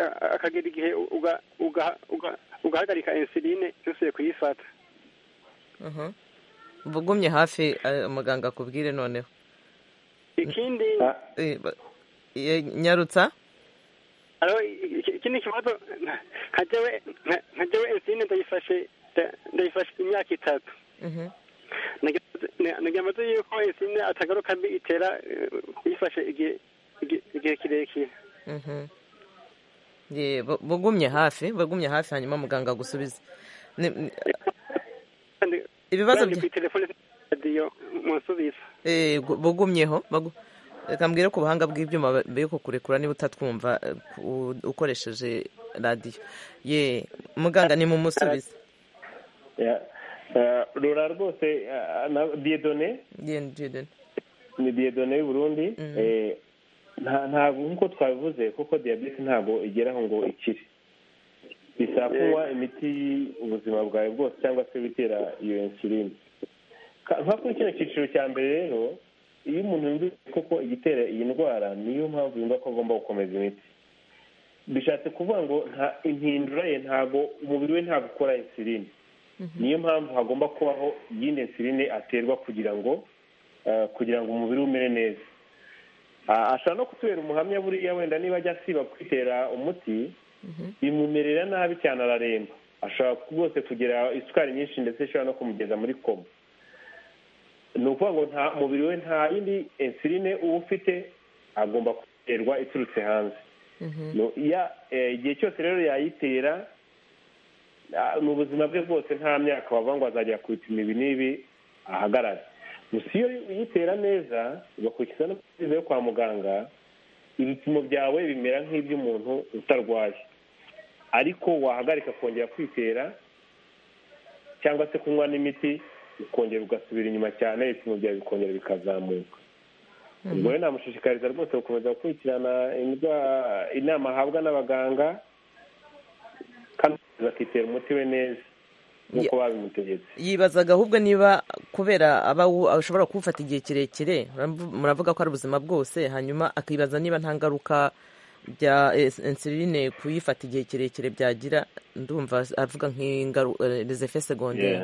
a- a- akagera igihe uga- uga- uga- ugahagarika insuline yusuye kuyifata Mhm. uba ugumye hafi eh, muganga akubwire noneho ikindi Ah, Eh, ba- ye- nyarutsa Alo, iki- ikindi kibazo nkajewe nka- nkajewe insuline ndayifashe nda- ndayifashe imyaka itatu Mhm. nagira amaze yuko insuline atagaruka mbi itera eh, uyifashe igihe igihe- igihe kirekire Mhm. Ye, ba- bagumye hafi bagumye hafi hanyuma muganga agusubize Ni- ni- Kandi- ibibazo kandi bya kuri telefone radiyo munsubiza Eh, gu- bugumyeho bagu- reka mbwire ku buhanga bw'ibyuma ba- be kukurekura niba utatwumva eh, ku- ukoresheje radiyo ye muganga ni mumusubize ya. Ah, rura rwose ah, na- diyedone Ye, Dieudonné. ni diyedone y'u Burundi eh, nta- ntabwo nk'uko twabivuze kuko diyabete ntabwo igeraho ngo ikire bisaba kunywa imiti ubuzima bwawe bwose cyangwa se bitera iyo insuline Ka- nka kuri kino cyiciro cya mbere rero iyo umuntu yumvise koko igitera iyi ndwara niyo mpamvu yumva ko agomba gukomeza imiti bishatse kuvuga ngo nta impindura ye ntabwo umubiri we ntabwo ukora insuline niyo mpamvu hagomba kubaho iyindi insuline aterwa kugira ngo eh, kugira ngo umubiri we umere neza Ah, ashobora no kutubera umuhamya buriya wenda niba ajya asiba kwitera umuti bimumerera nabi cyane araremba ashobora rwose kugira isukari nyinshi ndetse ishobora no kumugeza muri koma ni ukuvuga ngo nta mubiri we nta yindi insuline uba ufite agomba guterwa iturutse hanze No, ya- eh, igihe cyose rero yayitera ah, ni ubuzima bwe bwose nta myaka wavuga ngo azajya kubipima ibi n'ibi ahagarare gusa iyo uyitera neza ugakurikiza n'amabwiriza yo kwa muganga ibipimo byawe bimera nk'iby'umuntu utarwaye ariko wahagarika kongera kwitera cyangwa se kunywa n'imiti ukongera ugasubira inyuma cyane ibipimo byawe bikongera bikazamuka ubwo rero namushishikariza rwose gukomeza gukurikirana indwa- inama ahabwa n'abaganga kandi akitera umuti we neza nk'uko babimutegetse yibazaga ahubwo niba kubera aba awu- ashobora kuwufata igihe kirekire muravu- muravuga ko ari ubuzima bwose hanyuma akibaza niba nta ngaruka bya es- insuline kuyifata igihe kirekire byagira ndumva avuga nk'ingaruka segonderi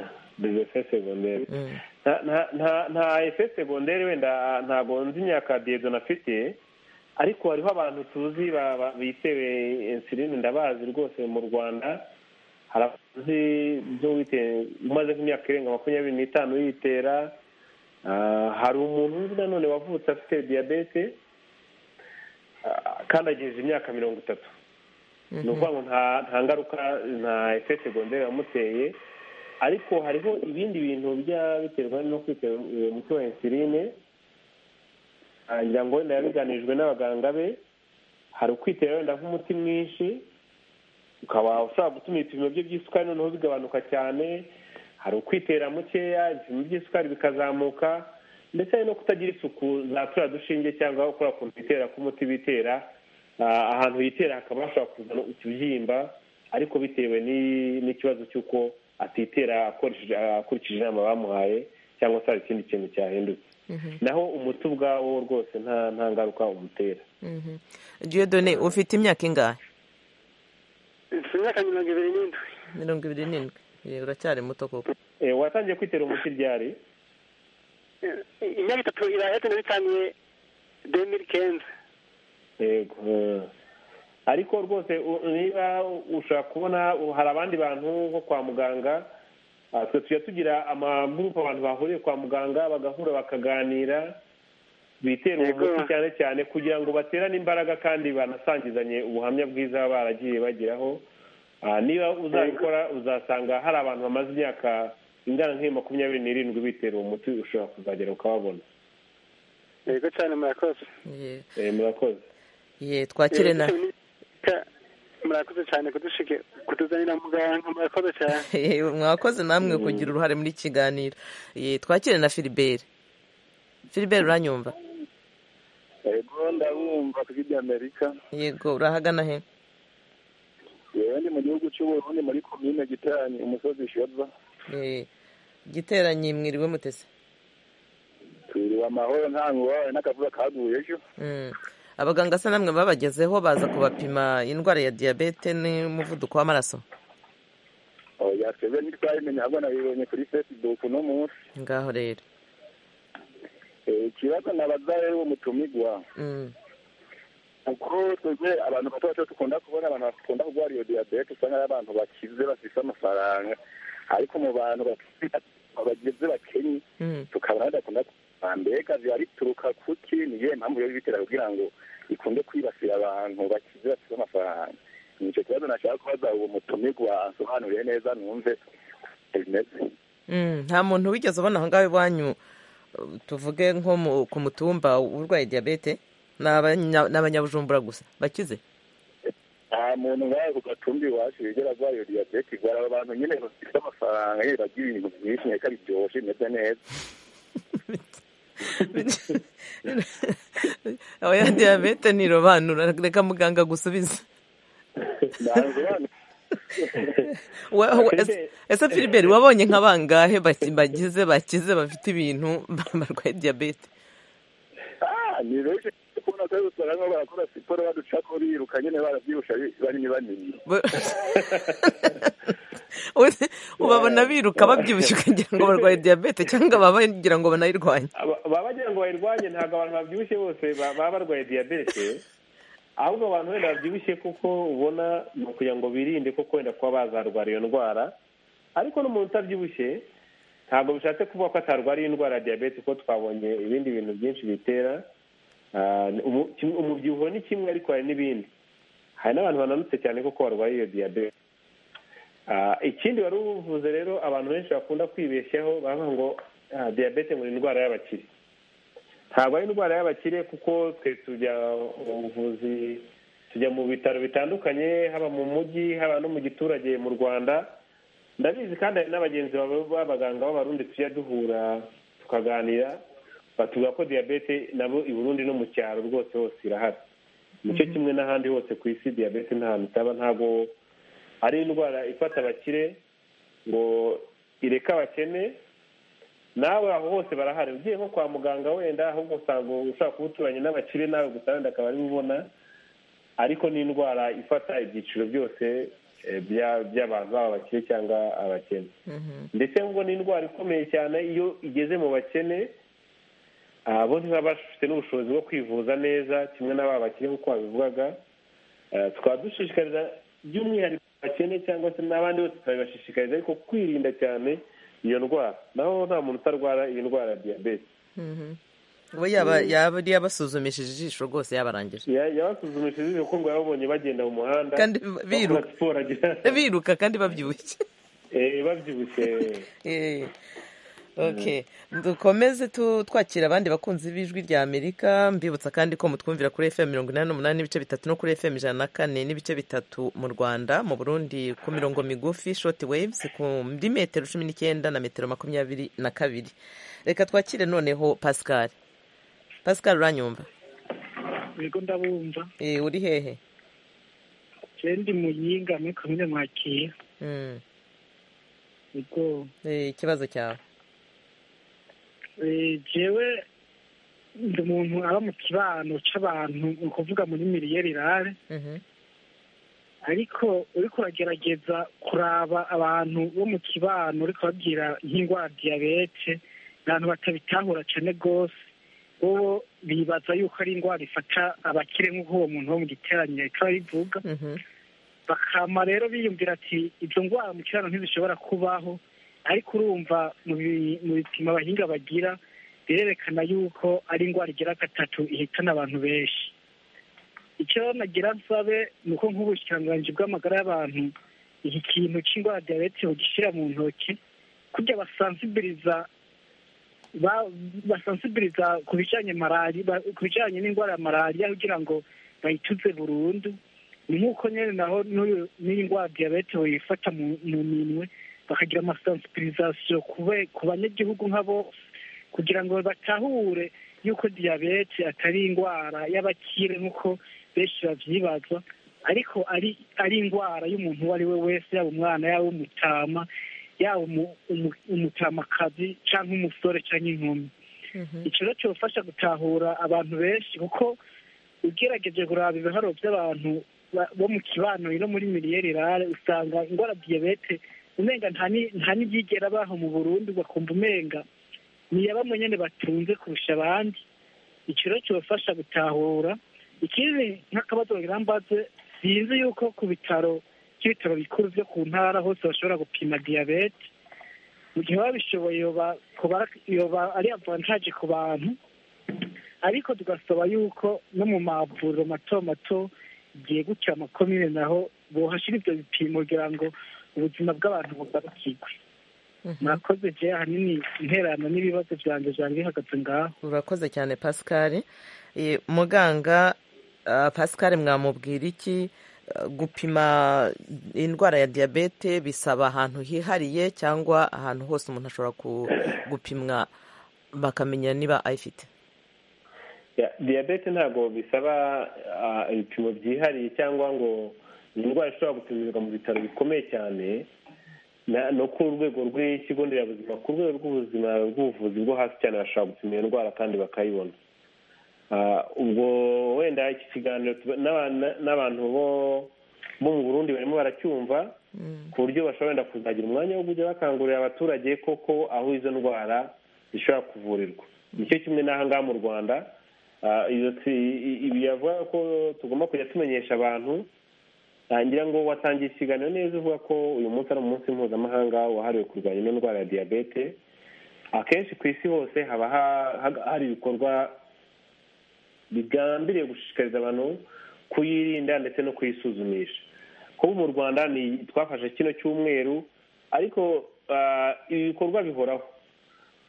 efe segonderi nta nta- nta- nta efe segonderi wenda ntabwo nzi imyaka diyedoni afite ariko hariho abantu tuzi ba- ba- bitewe insuline ndabazi rwose mu rwanda hari abazi byo wite- umaze nk'imyaka irenga makumyabiri n'itanu yitera Ah, hari umuntu uzi nanone wavutse afite diyabete ah, kandi agejeje imyaka mirongo itatu ni ukuvuga ngo nta nta ngaruka nta efe segonderi yamuteye ariko hariho ibindi bintu bijya biterwa no kwitera uwo muti wa insuline ah, ngira ngo wenda yabiganijwe n'abaganga be hari ukwitera wenda nk'umuti mwinshi ukaba ushobora gutuma ibipimo bye by'isukari noneho bigabanuka cyane hari ukwitera mukeya ibipimo by'isukari bikazamuka ndetse hari no kutagira isuku za tura dushinge cyangwa ukora ku bitera k'umuti bitera ahantu yitera hakaba hashobora kuzana ikibyimba ariko bitewe n'ikibazo cy'uko atitera akurikije inama bamuhaye cyangwa se hari ikindi kintu cyahindutse naho umuti ubwawo rwose nta ngaruka umutera diyodone ufite imyaka ingahe mfite imyaka mirongo ibiri n'indwi mirongo ibiri n'indwi uracyari muto koko watangiye kwitera umuti ryari imyaka itatu irahetse nabitangiye demiri kenzi yego ariko rwose niba ushaka kubona hari abandi bantu nko kwa muganga twe tujya tugira amagurupe abantu bahuriye kwa muganga bagahura bakaganira bitera umuti cyane cyane kugira ngo baterane imbaraga kandi banasangizanye ubuhamya bwiza baba baragiye bageraho niba uzabikora uzasanga hari abantu bamaze imyaka ingana nk'iyo makumyabiri n'irindwi bitera uwo muti ushobora kuzagera ukababona yego cyane murakoze murakoze ye twakire na murakoze cyane kudushike kutuzanira muganga murakoze cyane mwakoze namwe kugira uruhare muri kiganiro twakire na filiberi filiberi uranyumva yego ndabumva kuri amerika yego urahagana he yewe ni mu gihugu cy'uburundi muri komine giteranye umusozi shoza giteranye mwiriwe mutese twiriwe amahoro nta ngorane n'akavuga kaguye ejo abaganga asa namwe babagezeho baza kubapima indwara ya diyabete n'umuvuduko w'amaraso oya twebwe ntitwabimenya ahubwo nabibonye kuri facebook uno munsi ngaho rero ikibazo nabaza rero uwo mutumigwa kuko twebwe abantu bato bato dukunda kubona abantu bakunda kurwara iyo diyabete usanga ari abantu bakize bafite amafaranga ariko mu bantu bageze bakenye tukabona badakunda mbega biba bituruka kuki ni iyihe mpamvu yo bitera kugira ngo ikunde kwibasira abantu bakize bafite amafaranga ni icyo kibazo nashaka kubaza uwo mutumirwa asobanuriye neza numve bimeze nta muntu wigeze ubona aho ngaho iwanyu tuvuge nko ku mutumba urwaye diyabete ni abanyabujumbura gusa bakize nta muntu nk'aho ku gatumbi iwacu bigera arwaye iyo diyabete igora abo bantu nyine bafite amafaranga nyine bagira ibintu byinshi nyine biryoshe bimeze neza ya diyabete ntirobanura reka muganga agusubize ese filiberi wabonye nka bangahe bagize bakize bafite ibintu barwaye diyabete ni benshi kubona ko usanga barakora siporo baduca ko biruka nyine barabyibusha banini banini ubabona biruka babyibushye ukagira ngo barwaye diyabete cyangwa baba bagira ngo banayirwanye baba bagira ngo bayirwanye ntabwo abantu babyibushye bose baba barwaye diyabete ahubwo abantu wenda babyibushye kuko ubona ni ukugira ngo birinde kuko wenda kuba bazarwara iyo ndwara ariko n'umuntu utabyibushye ntabwo bishatse kuvuga ko atarwariye indwara ya diyabete kuko twabonye ibindi bintu byinshi bitera umubyibuho ni kimwe ariko hari n'ibindi hari n'abantu bananutse cyane kuko barwaye iyo diyabete ikindi wari ubuvuze rero abantu benshi bakunda kwibeshyaho bavuga ngo diyabete ngo ni indwara y'abakire ntabwo ari indwara y'abakire kuko twe tujya mu buvuzi tujya mu bitaro bitandukanye haba mu mujyi haba no mu giturage mu rwanda ndabizi kandi hari n'abagenzi b'abaganga b'abarundi tujya duhura tukaganira batuvuga ko diyabete nabo i burundi no mu cyaro rwose hose irahari nicyo kimwe n'ahandi hose ku isi diyabete ntahantu itaba ntabwo ari indwara ifata abakire ngo ireke abakene nawe aho hose barahari ugiye nko kwa muganga wenda ahubwo usanga ushaka kuba uturanye n'abakire nawe gusa wenda akaba ari ubona ariko ni indwara ifata ibyiciro byose by'abantu baba abakire cyangwa abakene ndetse ngo ni indwara ikomeye cyane iyo igeze mu bakene bo ntibaba bafite n'ubushobozi bwo kwivuza neza kimwe n'aba bakire nk'uko babivugaga tukaba dushishikariza by'umwihariko bakene cyangwa se n'abandi bose turabibashishikariza ariko kwirinda cyane iyo ndwara naho nta muntu utarwara iyi ndwara ya diyabete ubu yaba yabasuzumishije ijisho rwose yabarangije yabasuzumishije ijisho kuko ngo yababonye bagenda mu muhanda kandi biruka kandi babyibushye babyibushye ok dukomeze tu- twakira abandi bakunzi b'ijwi rya amerika mbibutsa kandi ko mutwumvira kuri fm mirongo inani n'umunani n'ibice bitatu no kuri fm ijana na kane n'ibice bitatu mu rwanda mu burundi ku mirongo migufi shoti waves ku muri metero cumi n'icyenda na metero makumyabiri na kabiri reka twakire noneho pascal pascal uranyumva yego ndabumva Eh, uri hehe jewe ndi muyinga muri komine mwakira Mm. yego Eh, ikibazo cyawe Eh, jewe ndi umuntu aba mu kibano c'abantu ni ukuvuga muri miliyererare Mhm. ariko uriko uragerageza kuraba abantu bo mu kibano uriko babwira nk'indwara ya diyabete abantu batabitahura cane rwose bobo bibaza yuko ari indwara ifata abakire nk'uko uwo muntu wo mu giteranyo yahita abivuga Mhm. bakama rero biyumvira ati izo ndwara mu kiraro ntizishobora kubaho ariko urumva mu bi- mu bipimo abahinga bagira birerekana yuko ari indwara igira gatatu ihitana abantu benshi icyo nagira nsabe ni uko nk'ubushikiranganji bw'amagara y'abantu iki kintu cy'indwara ya diyabete bugishyira mu ntoki kugira basansibiliza ba- basansibiliza ku bijanye malari ba- ku bijanye n'indwara ya malariya kugira ngo bayituze burundu ni nk'uko nyine naho n'uyu n'iyi ndwara ya diyabete bayifata mu mu minwe bakagira amasansibilizasiyo ku be- ku banyagihugu nka bose kugira ngo batahure yuko diyabete atari indwara y'abakire nk'uko benshi bavyibaza ariko ari ari indwara y'umuntu uwo ari we wese yaba umwana yaba umutama yaba umu- umu- umutamakazi canke umusore canke inkumi ico rero cyofasha gutahura abantu benshi kuko ugerageje kuraba ibiharo by'abantu ba- bo mu kibano no muri miliyererare usanga indwara diyabete umenga nta ni- nta n'ibyigera baho mu burundi bakumva umenga niyabamo nyene batunze kurusha abandi ico rero cyobafasha gutahura ikindi nk'akabazo bagira mbaze sinzi yuko ku bitaro by'ibitaro bikuru byo ku ntara hose bashobora gupima diyabete mu gihe baba bishoboye yoba kuba- yoba ari avantaje ku bantu ariko tugasaba yuko no mu mavuriro mato mato igihe gutyo amakomine naho bohashira ibyo bipimo kugira ngo ubuzima bw'abantu bugarukirwe murakoze je ahanini interano n'ibibazo vyanjye vyanjye bihagaze ngaho urakoze cyane pascal Eh, muganga ah, pascal mwamubwira iki Ah, gupima indwara ya diyabete bisaba ahantu hihariye cyangwa ahantu hose umuntu ashobora ku- gupimwa bakamenya niba ayifite Ya, diyabete ntabwo bisaba ah, ibipimo byihariye cyangwa ngo ni indwara ishobora gupimirwa mu bitaro bikomeye cyane na- no ku rwego rw'ikigo nderabuzima ku rwego rw'ubuzima rw'ubuvuzi bwo hasi cyane bashobora gupima iyo ndwara kandi bakayibona Ah, ubwo wenda iki kiganiro tuba- n'aba- n'abantu bo bo mu burundi barimo baracyumva ku buryo bashobora wenda kuzagira umwanya wo kujya bakangurira abaturage koko aho izo ndwara zishobora kuvurirwa nicyo kimwe n'aha ngaha mu rwanda Ah, iyo tsi- i- ibi yavuga ko tugomba kujya tumenyesha abantu ngira ngo watangiye ikiganiro neza uvuga ko uyu munsi ari umunsi mpuzamahanga wahariwe kurwanya ino ndwara ya diyabete akenshi ku isi hose haba ha- ha- hari ibikorwa bigambiriye gushishikariza abantu kuyirinda ndetse no kuyisuzumisha kuba mu rwanda ni twafashe kino cyumweru ariko ah, ibi bikorwa bihoraho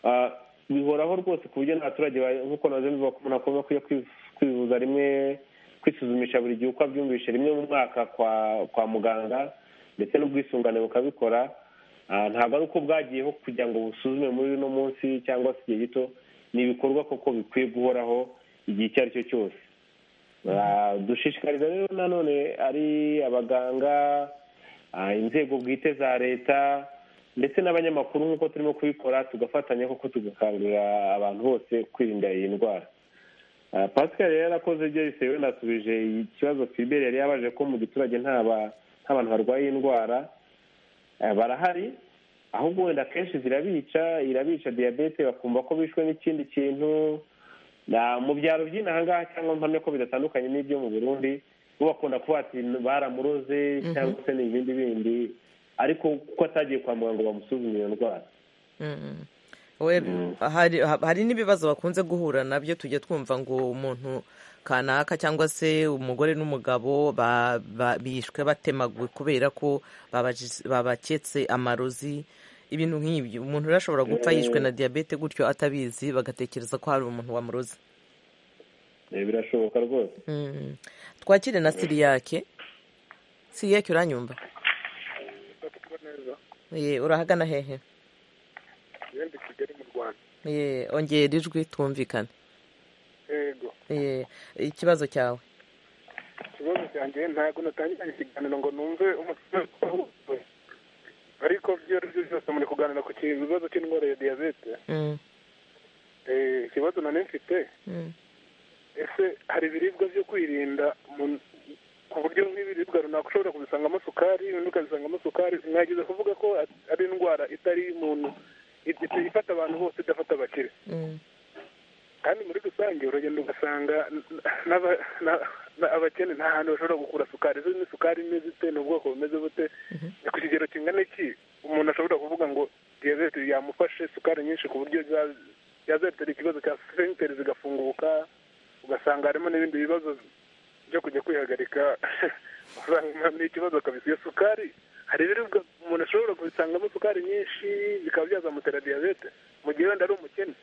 Ah, bihoraho rwose ku buryo n'abaturage ba- nk'uko nazo bivuga ko umuntu agomba kujya kwiv- kwivuza rimwe kwisuzumisha buri gihe uko abyumvishe rimwe mu mwaka kwa kwa muganga ndetse n'ubwisungane bukabikora Ah, ntabwo ari uko bwagiyeho kugira ngo busuzume muri uno munsi cyangwa se igihe gito ni ibikorwa koko bikwiye guhoraho igihe icyo ari cyo cyose Ah, dushishikariza rero nanone ari abaganga ah, inzego bwite za leta ndetse n'abanyamakuru nk'uko turimo kubikora tugafatanya koko tugakangurira abantu bose kwirinda iyi ndwara Ah, pascal yari yarakoze ibyo yise wenda asubije ikibazo filibert yari yabaje ko mu giturage nta ba- nta bantu barwaye iyi ndwara Eh, barahari ahubwo wenda akenshi zirabica irabica diyabete bakumva ko bishwe n'ikindi kintu Na- mu byaro by'inaha ngaha cyangwa mpamya ko bidatandukanye n'ibyo mu burundi bo bakunda kuba ati baramuroze Mhm. cyangwa se ni ibindi bindi ariko kuko atagiye kwa muganga ngo bamusuzume iyo ndwara Mm. We- hari hari n'ibibazo bakunze guhura nabyo tujya twumva ngo umuntu kanaka cyangwa se umugore n'umugabo ba- ba- bishwe batemaguwe kubera ko babaketse amarozi ibintu nk'ibyo umuntu urashobora gupfa yishwe na diyabete gutyo atabizi bagatekereza ko hari umuntu wamuroze birashoboka rwose twakire na siriyake siriyake uranyumva ye urahagana hehe ndi kigali mu rwanda ye ongera ijwi twumvikane yego ye ikibazo cyawe ikibazo cyanjye ntabwo natangiranye ikiganiro ngo numve umusaza ariko ibyo ari byo byose muri kuganira ku kibazo cy'indwara ya diyabete ikibazo nari mfite ese hari ibiribwa byo kwirinda ku buryo nk'ibiribwa runaka ushobora kubisangamo sukari ibindi ukabisangamo sukari mwageze kuvuga ko ari indwara itari muntu ifata abantu bose idafata abakire kandi muri rusange uragenda ugasanga abakene nta hantu bashobora gukura sukari izo ni sukari imeze ite ni ubwoko bumeze bute ni ku kigero kingana iki umuntu ashobora kuvuga ngo diyabete yamufashe sukari nyinshi ku buryo yazatera ikibazo cya senteri zigafunguka ugasanga harimo n'ibindi bibazo byo kujya kwihagarika usanga ni ikibazo kabisa iyo sukari hari ibiribwa umuntu ashobora kubisangamo sukari nyinshi bikaba byazamutera diyabete mu gihe wenda ari umukene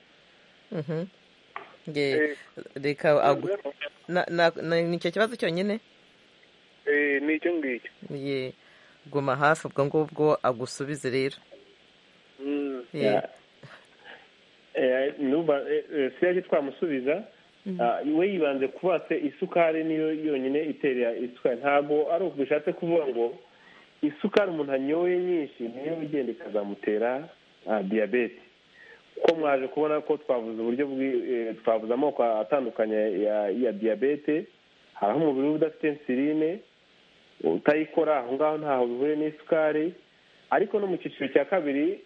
reka ni icyo kibazo cyonyine ni icyo ngicyo guma hafi ubwo ngubwo agusubize rero sirage twamusubiza we yibanze kubatse isukari niyo yonyine itera isukari ntabwo ari bishatse kuvuga ngo isukari umuntu anyoye nyinshi niyo igenda ikazamutera diyabete uko mwaje kubona ko twavuze uburyo twavuze amoko atandukanye ya diyabete hari aho umubiri we udafite insuline utayikora aho ngaho ntaho bihuriye n'isukari ariko no mu cyiciro cya kabiri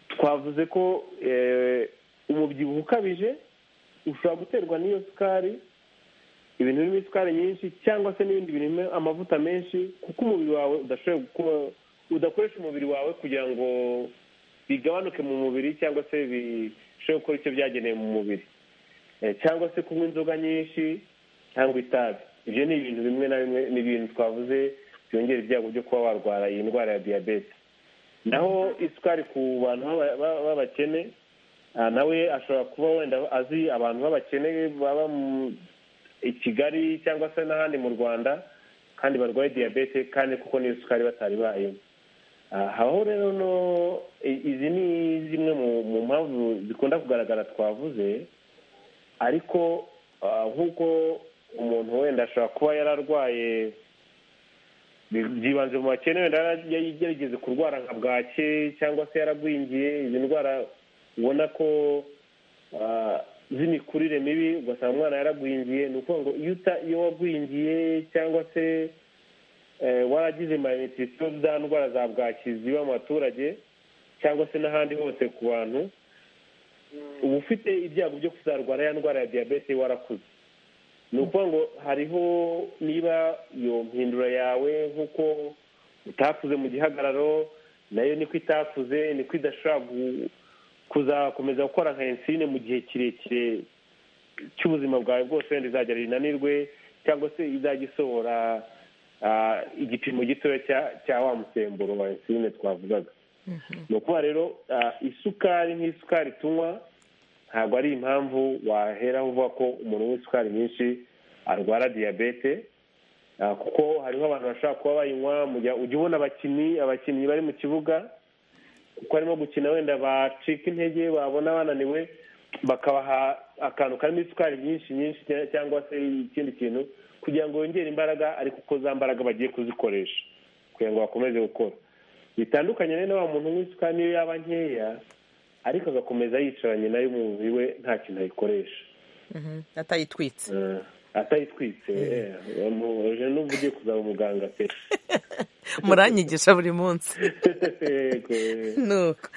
twavuze ko umubyibuho ukabije ushobora guterwa n'iyo sukari ibintu birimo isukari nyinshi cyangwa se n'ibindi birimo amavuta menshi kuko umubiri wawe udakoresha umubiri wawe kugira ngo bigabanuke mu mubiri cyangwa se bishobore gukora icyo byagenewe mu mubiri cyangwa se kunywa inzoga nyinshi cyangwa itabi ibyo ni ibintu bimwe na bimwe ni ibintu twavuze byongera ibyago byo kuba warwara iyi ndwara ya diyabete naho isukari ku bantu b'abakene nawe ashobora kuba wenda azi abantu b'abakene baba i kigali cyangwa se n'ahandi mu rwanda kandi barwaye diyabete kandi kuko n'iyo sukari batari bayemo habaho rero no izi ni zimwe mu mpamvu zikunda kugaragara twavuze ariko nk'uko umuntu wenda ashobora kuba yararwaye byibanze mu bakene wenda yarigeze kurwara nka bwake cyangwa se yaragwingiye izi ndwara ubona ko z'imikurire mibi ugasanga umwana yaragwingiye ni ukuvuga ngo iyo wagwingiye cyangwa se waragize marinetisiyo za ndwara za bwaki ziba mu baturage cyangwa se n'ahandi hose ku bantu uba ufite ibyago byo kuzarwara ya ndwara ya diyabete warakuze ni ukuvuga ngo hariho niba iyo mpindura yawe nk'uko utakuze mu gihagararo nayo niko itakuze niko idashobora kuzakomeza gukora nka ensine mu gihe kirekire cy'ubuzima bwawe bwose wenda izajya rinanirwe cyangwa se izajya isohora igipimo gitoya cya wa musemburo wa ensine twavugaga ni ukuba rero isukari nk'isukari tunywa ntabwo ari impamvu wahera uvuga ko umuntu w'isukari nyinshi arwara diyabete kuko hariho abantu bashobora kuba bayinywa ujya ubona abakinnyi abakinnyi bari mu kibuga kuko barimo gukina wenda bacika intege babona bananiwe bakabaha akantu karimo isukari nyinshi nyinshi cyangwa se ikindi kintu kugira ngo yongere imbaraga ariko uko za mbaraga bagiye kuzikoresha kugira ngo bakomeze gukora bitandukanye rero wa muntu w'isukari niyo yaba nkeya ariko agakomeza yicaranye nayo umubiri we nta kintu ayikoresha atayitwitse atayitwitse uje n'ubu ugiye kuzaba umuganga pe muranyigisha buri munsi nuko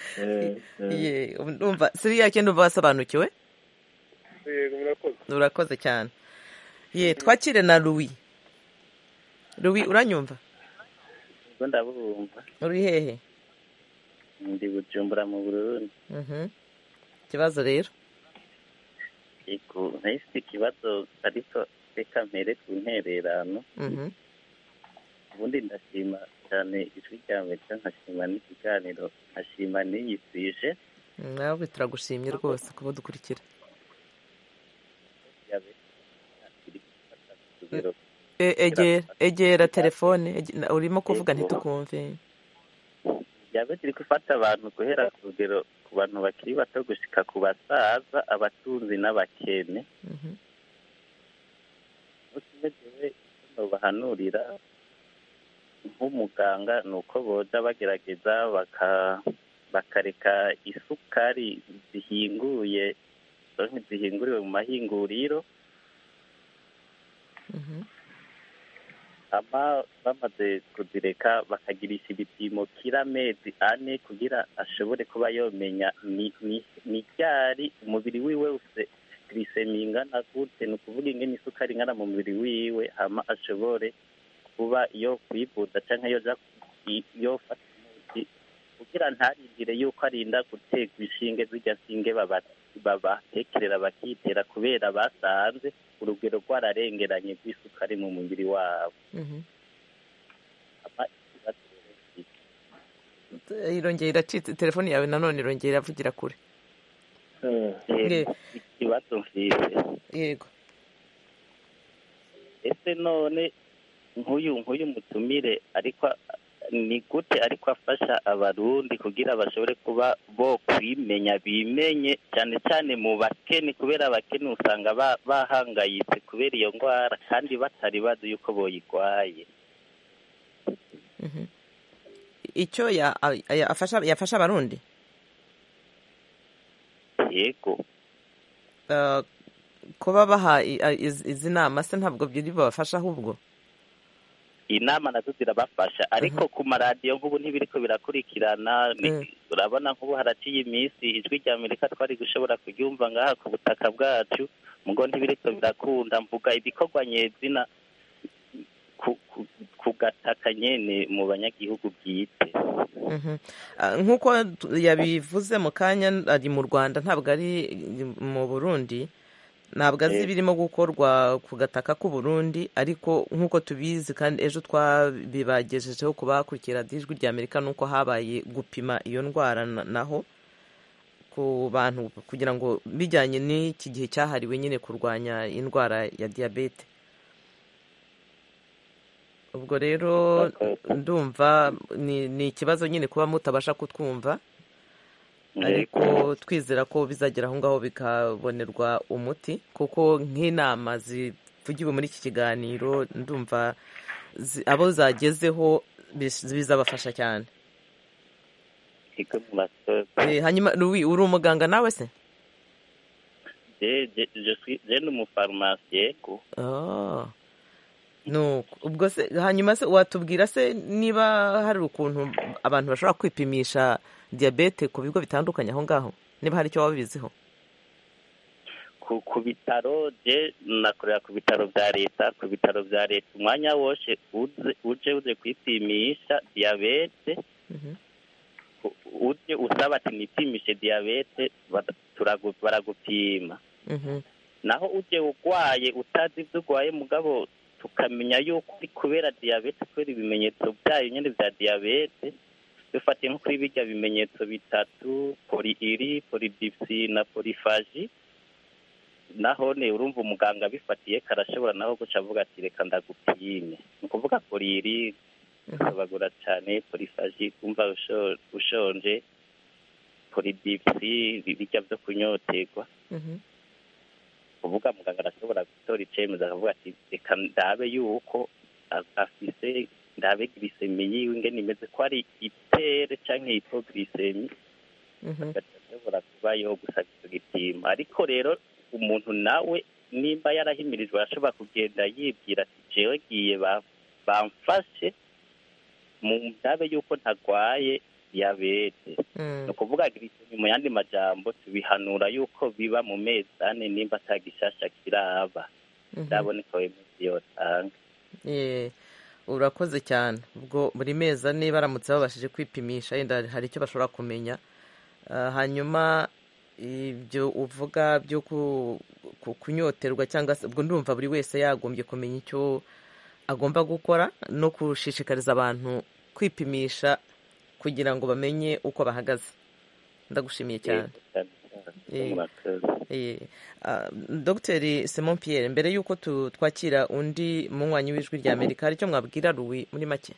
numva siriya ke numva wasobanukiwe urakoze cyane ye twakire na ruwi ruwi uranyumva ndabumva uri hehe ndi gucumbura mu burundi ikibazo rero yego nayo ifite ikibazo ariko reka mpere ku ntererano ubundi ndashima cyane ijwi rya mbere nkashima n'ikiganiro nkashima n'iyi suje nawe turagushimye rwose kuba dukurikira egera egera telefone urimo kuvuga ntitukumve diyabete iri gufata abantu guhera ku rugero ku bantu bakiri bato gushyika ku basaza abatunzi n'abakene utibagiwe icyo bahanurira nk'umuganga ni uko boza bagerageza bakareka isukari zihinguye zihinguriwe mu mahinguriro aba bamaze kuzireka bakagirisha ibipimo kiramezi ane kugira ashobore kuba yomenya ni ryari umubiri wiwe wose girisemi ingana gute ni ukuvuga ingene isukari ingana mu mubiri wiwe hama ashobore kuba yo kwivuza cyangwa yo yofata umuti kugira ntarindire yuko arinda guterwa inshinge zirya nshinge babatekerera bakitera kubera basanze urugero rwararengeranye rw'isukari mu mubiri wabo irongera iracitse telefone yawe nanone irongera iravugira kure ikibazo mfise yego ese none nk'uyu nk'uyu mutumire ariko ni gute ariko afasha abarundi kugira bashobore kuba bo kwimenya bimenye cyane cyane mu bakene kubera abakene usanga bahangayitse kubera iyo ndwara kandi batari bazi yuko boyirwaye icyo yafasha abarundi yego kuba baha izi nama se ntabwo byiri babafasha ahubwo inama nazo zirabafasha ariko ku maradiyo mvubu ntibiri ko birakurikirana urabona nk'ubu haraciye iminsi ijwi rya amerika twari gushobora kuryumva ngaha ku butaka bwacu mugo ntibiri ko birakunda mvuga ibikorwa nyezina ku gataka nyine mu banyagihugu bwite nk'uko yabivuze mu kanya ari mu rwanda ntabwo ari mu burundi ntabwo azi ibirimo gukorwa ku gataka k'uburundi ariko nk'uko tubizi kandi ejo twabibagejejeho ku bakurikira ijwi rya amerika nuko habaye gupima iyo ndwara naho ku bantu kugira ngo bijyanye n'iki gihe cyahariwe nyine kurwanya indwara ya diyabete ubwo rero ndumva ni ikibazo nyine kuba mutabasha kutwumva ariko twizera ko bizagera aho ngaho bikabonerwa umuti kuko nk'inama zivugiwe muri iki kiganiro ndumva abo zagezeho bizabafasha cyane hanyuma uri umuganga nawe se je ni umufarumasi yego ubwo se hanyuma se watubwira se niba hari ukuntu abantu bashobora kwipimisha diyabete ku bigo bitandukanye aho ngaho niba hari icyo waba ubiziho ku bitaro je nakorera ku bitaro bya leta ku bitaro bya leta umwanya wose uje uze kwipimisha diyabete uje usaba ati nipimishe diyabete baragupima naho uje urwaye utazi ibyo urwaye mugabo tukamenya yuko uri kubera diyabete kubera ibimenyetso byayo nyine bya diyabete dufatiye nko kuri bijya bimenyetso bitatu poriiri poridipsi na porifaji naho ne urumva umuganga abifatiye karashobora naho guca avuga ati reka ndagupime ni ukuvuga poriiri ukabagura cyane porifaji kumva ushonje poridipsi bijya byo kunyoterwa kuvuga muganga arashobora gutora icyemezo akavuga ati reka ndabe yuko afise ndabe girisemi yiwe ingene imeze ko ari itere cyangwa hipogirisemi ashobora kuba yo gusaba icyo gipimo ariko rero umuntu nawe nimba yarahimirijwe arashobora kugenda yibwira ati jewe giye bamfashe mu ndabe yuko ntarwaye diyabete ni ukuvuga girisemi mu yandi majambo tubihanura yuko biba mu mezi ane nimba atagishasha kiraba ndaboneka wemezi yotanga urakoze cyane ubwo buri mezi ane baramutse babashije kwipimisha yenda hari icyo bashobora kumenya hanyuma ibyo uvuga byo kunyoterwa cyangwa se ubwo ndumva buri wese yagombye kumenya icyo agomba gukora no gushishikariza abantu kwipimisha kugira ngo bamenye uko bahagaze ndagushimiye cyane dogiteri simon Pierre mbere y'uko twakira undi munywanyi w'ijwi rya amerika icyo mwabwira ruwi muri make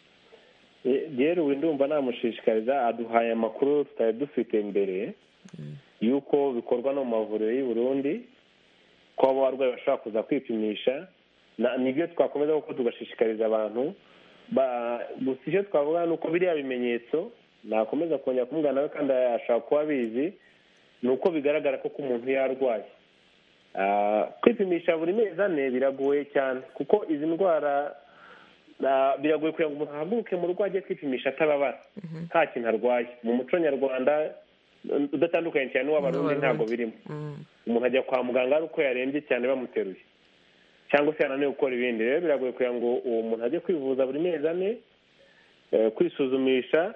rero ubu ndumva namushishikariza aduhaye amakuru tutari dufite mbere y'uko bikorwa no mu mavuriro y'u Burundi ko abarwayi bashobora kuza kwipimisha nibyo twakomeza kuko tugashishikariza abantu gusa icyo twavuga ni uko biriya bimenyetso nakomeza kongera kumubwira nawe kandi ashobora kuba abizi ni uko bigaragara ko umuntu yarwaye kwipimisha buri mezi ane biragoye cyane kuko izi ndwara biragoye kugira ngo umuntu ahaguruke mu rugo ajye kwipimisha atababara nta kintu arwaye mu muco nyarwanda udatandukanye cyane n'uw'abarundi ntabwo birimo umuntu ajya kwa muganga ari uko yarembye cyane bamuteruye cyangwa se yananiwe gukora ibindi rero biragoye kugira ngo uwo muntu ajye kwivuza buri mezi ane kwisuzumisha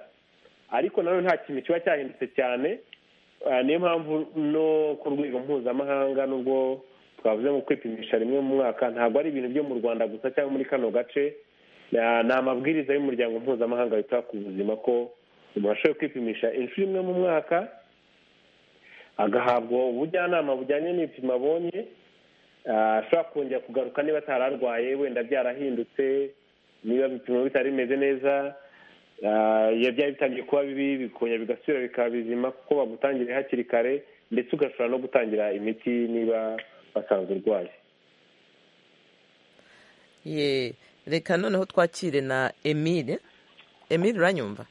ariko nawe nta kintu kiba cyahindutse cyane niyo mpamvu no ku rwego mpuzamahanga n'ubwo twavuze mu kwipimisha rimwe mu mwaka ntabwo ari ibintu byo mu rwanda gusa cyangwa muri kano gace ni amabwiriza y'umuryango mpuzamahanga wita ku buzima ko umuntu ashoboye kwipimisha inshuro imwe mu mwaka agahabwa ubujyanama bujyanye n'ibipimo abonye ashobora kongera kugaruka niba atararwaye wenda byarahindutse niba ibipimo bitari bimeze neza byari bitangiye kuba bibi bikongera bigasubira bikaba bizima kuko bagutangiriye hakiri kare ndetse ugashobora no gutangira imiti niba basanzwe urwaye ye reka noneho twakire na emile emile uranyumva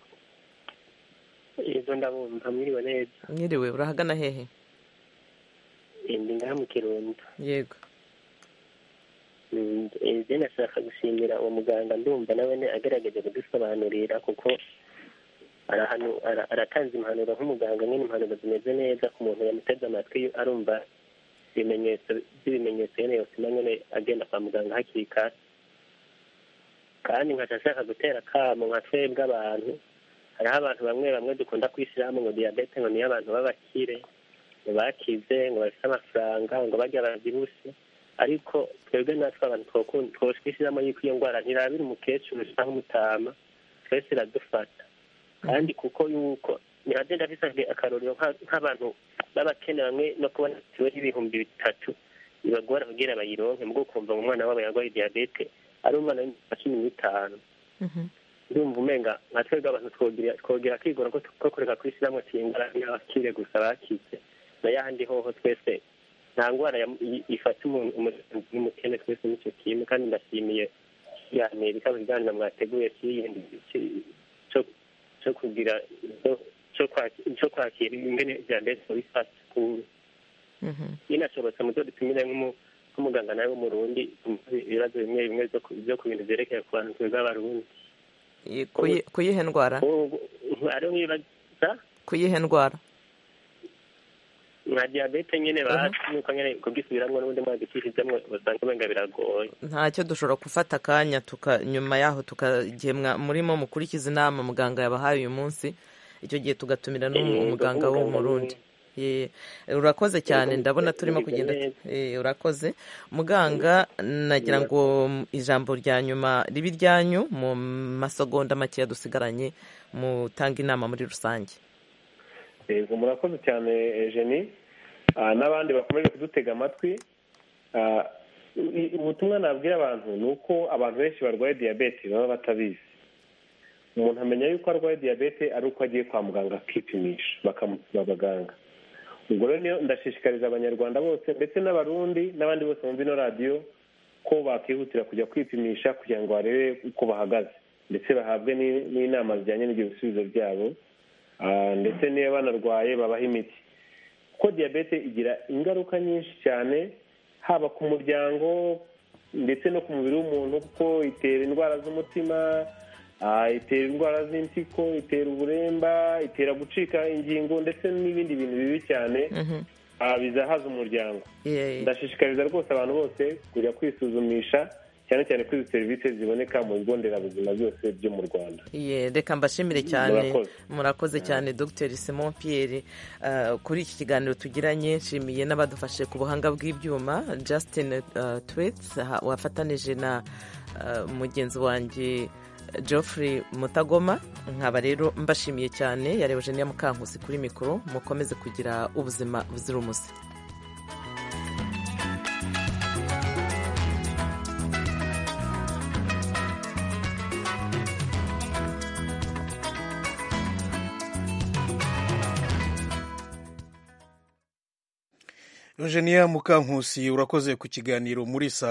yego ndabumva mwiriwe neza mwiriwe urahagana hehe ndi ngaha mu kirundo yego ibyo nashaka gushimira uwo muganga ndumva nawe agaragaza kudusobanurira kuko aratanze impanuro nk'umuganga nyine impanuro zimeze neza ku muntu yamuteze amatwi arumva ibimenyetso by'ibimenyetso nyine yosima nyine agenda kwa muganga hakiri kare kandi nkajya ashaka gutera akamo nka twebwe abantu hariho abantu bamwe bamwe dukunda kwishyiraho ngo diyabete ngo niyo abantu b'abakire ngo bakize ngo bafite amafaranga ngo bajya babyibushe ariko twebwe natwe abantu twoshyiramo yuko iyo ndwara ntirabira umukecuru cyangwa umutama twese iradufata kandi kuko yuko ntihagenda ndabisabwe akarorero nk'abantu b'abakene bamwe no kubona mituweli y'ibihumbi bitatu bibagora kugira bayironke mu kumva ngo umwana wabo yarwaye diyabete ari umwana w'imyaka cumi n'itanu ndumva umenga nka twebwe abantu twogera akigora ko kureka kwishyiramo tiyengara n'abakire gusa bakize na yahandi hoho twese nta ndwara ifata umuntu n'umukene twese n'icyo kintu kandi ndashimiye ya amerika ibiganiro mwateguye kiyindi cyo kugira cyo kwakira ingene diyabete bifata iyo nashobotse mu byo dutumire nk'umuganga nawe w'umurundi ibibazo bimwe bimwe byo ku bintu byerekeye ku bantu twebwe abarundi ku yihe ndwara ku yihe ndwara nka diyabete nyine bazi nuko nyine kubwisubiramo n'ubundi mwadikishijemo basanga wenda biragoye ntacyo dushobora gufata akanya nyuma yaho igihe murimo mukurikiza inama muganga yabahaye uyu munsi icyo gihe tugatumira n'umuganga wo mu rundi urakoze cyane ndabona turimo kugenda urakoze muganga nagira ngo ijambo rya nyuma ribe iryanyu mu masegonda makeya dusigaranye mutanga inama muri rusange yego murakoze cyane jeni n'abandi bakomeje kudutega amatwi ubutumwa nabwira abantu ni uko abantu benshi barwaye diyabete baba batabizi umuntu amenya yuko arwaye diyabete ari uko agiye kwa muganga akipimisha bakamupima abaganga ubwo rero ndashishikariza abanyarwanda bose ndetse n'abarundi n'abandi bose bumva ino radiyo ko bakihutira kujya kwipimisha kugira ngo barebe uko bahagaze ndetse bahabwe n'inama zijyanye n'ibyo bisubizo byabo ndetse niba banarwaye babaha imiti kuko diyabete igira ingaruka nyinshi cyane haba ku muryango ndetse no ku mubiri w'umuntu kuko itera indwara z'umutima itera indwara z'impyiko itera uburemba itera gucika ingingo ndetse n'ibindi bintu bibi cyane bizahaza umuryango ndashishikariza rwose abantu bose kujya kwisuzumisha cyane cyane ko izi serivisi ziboneka mu bigo nderabuzima byose byo mu rwanda reka mbashimire cyane murakoze cyane dr simon pierre kuri iki kiganiro tugiranye nshimiye n'abadufashe ku buhanga bw'ibyuma justin twits wafatanije na mugenzi wanjye geoffrey mutagoma nkaba rero mbashimiye cyane yareba jeniya mukankusi kuri mikoro mukomeze kugira ubuzima buzira umuze Eugenia Mukankusi urakoze ku kiganiro muri saa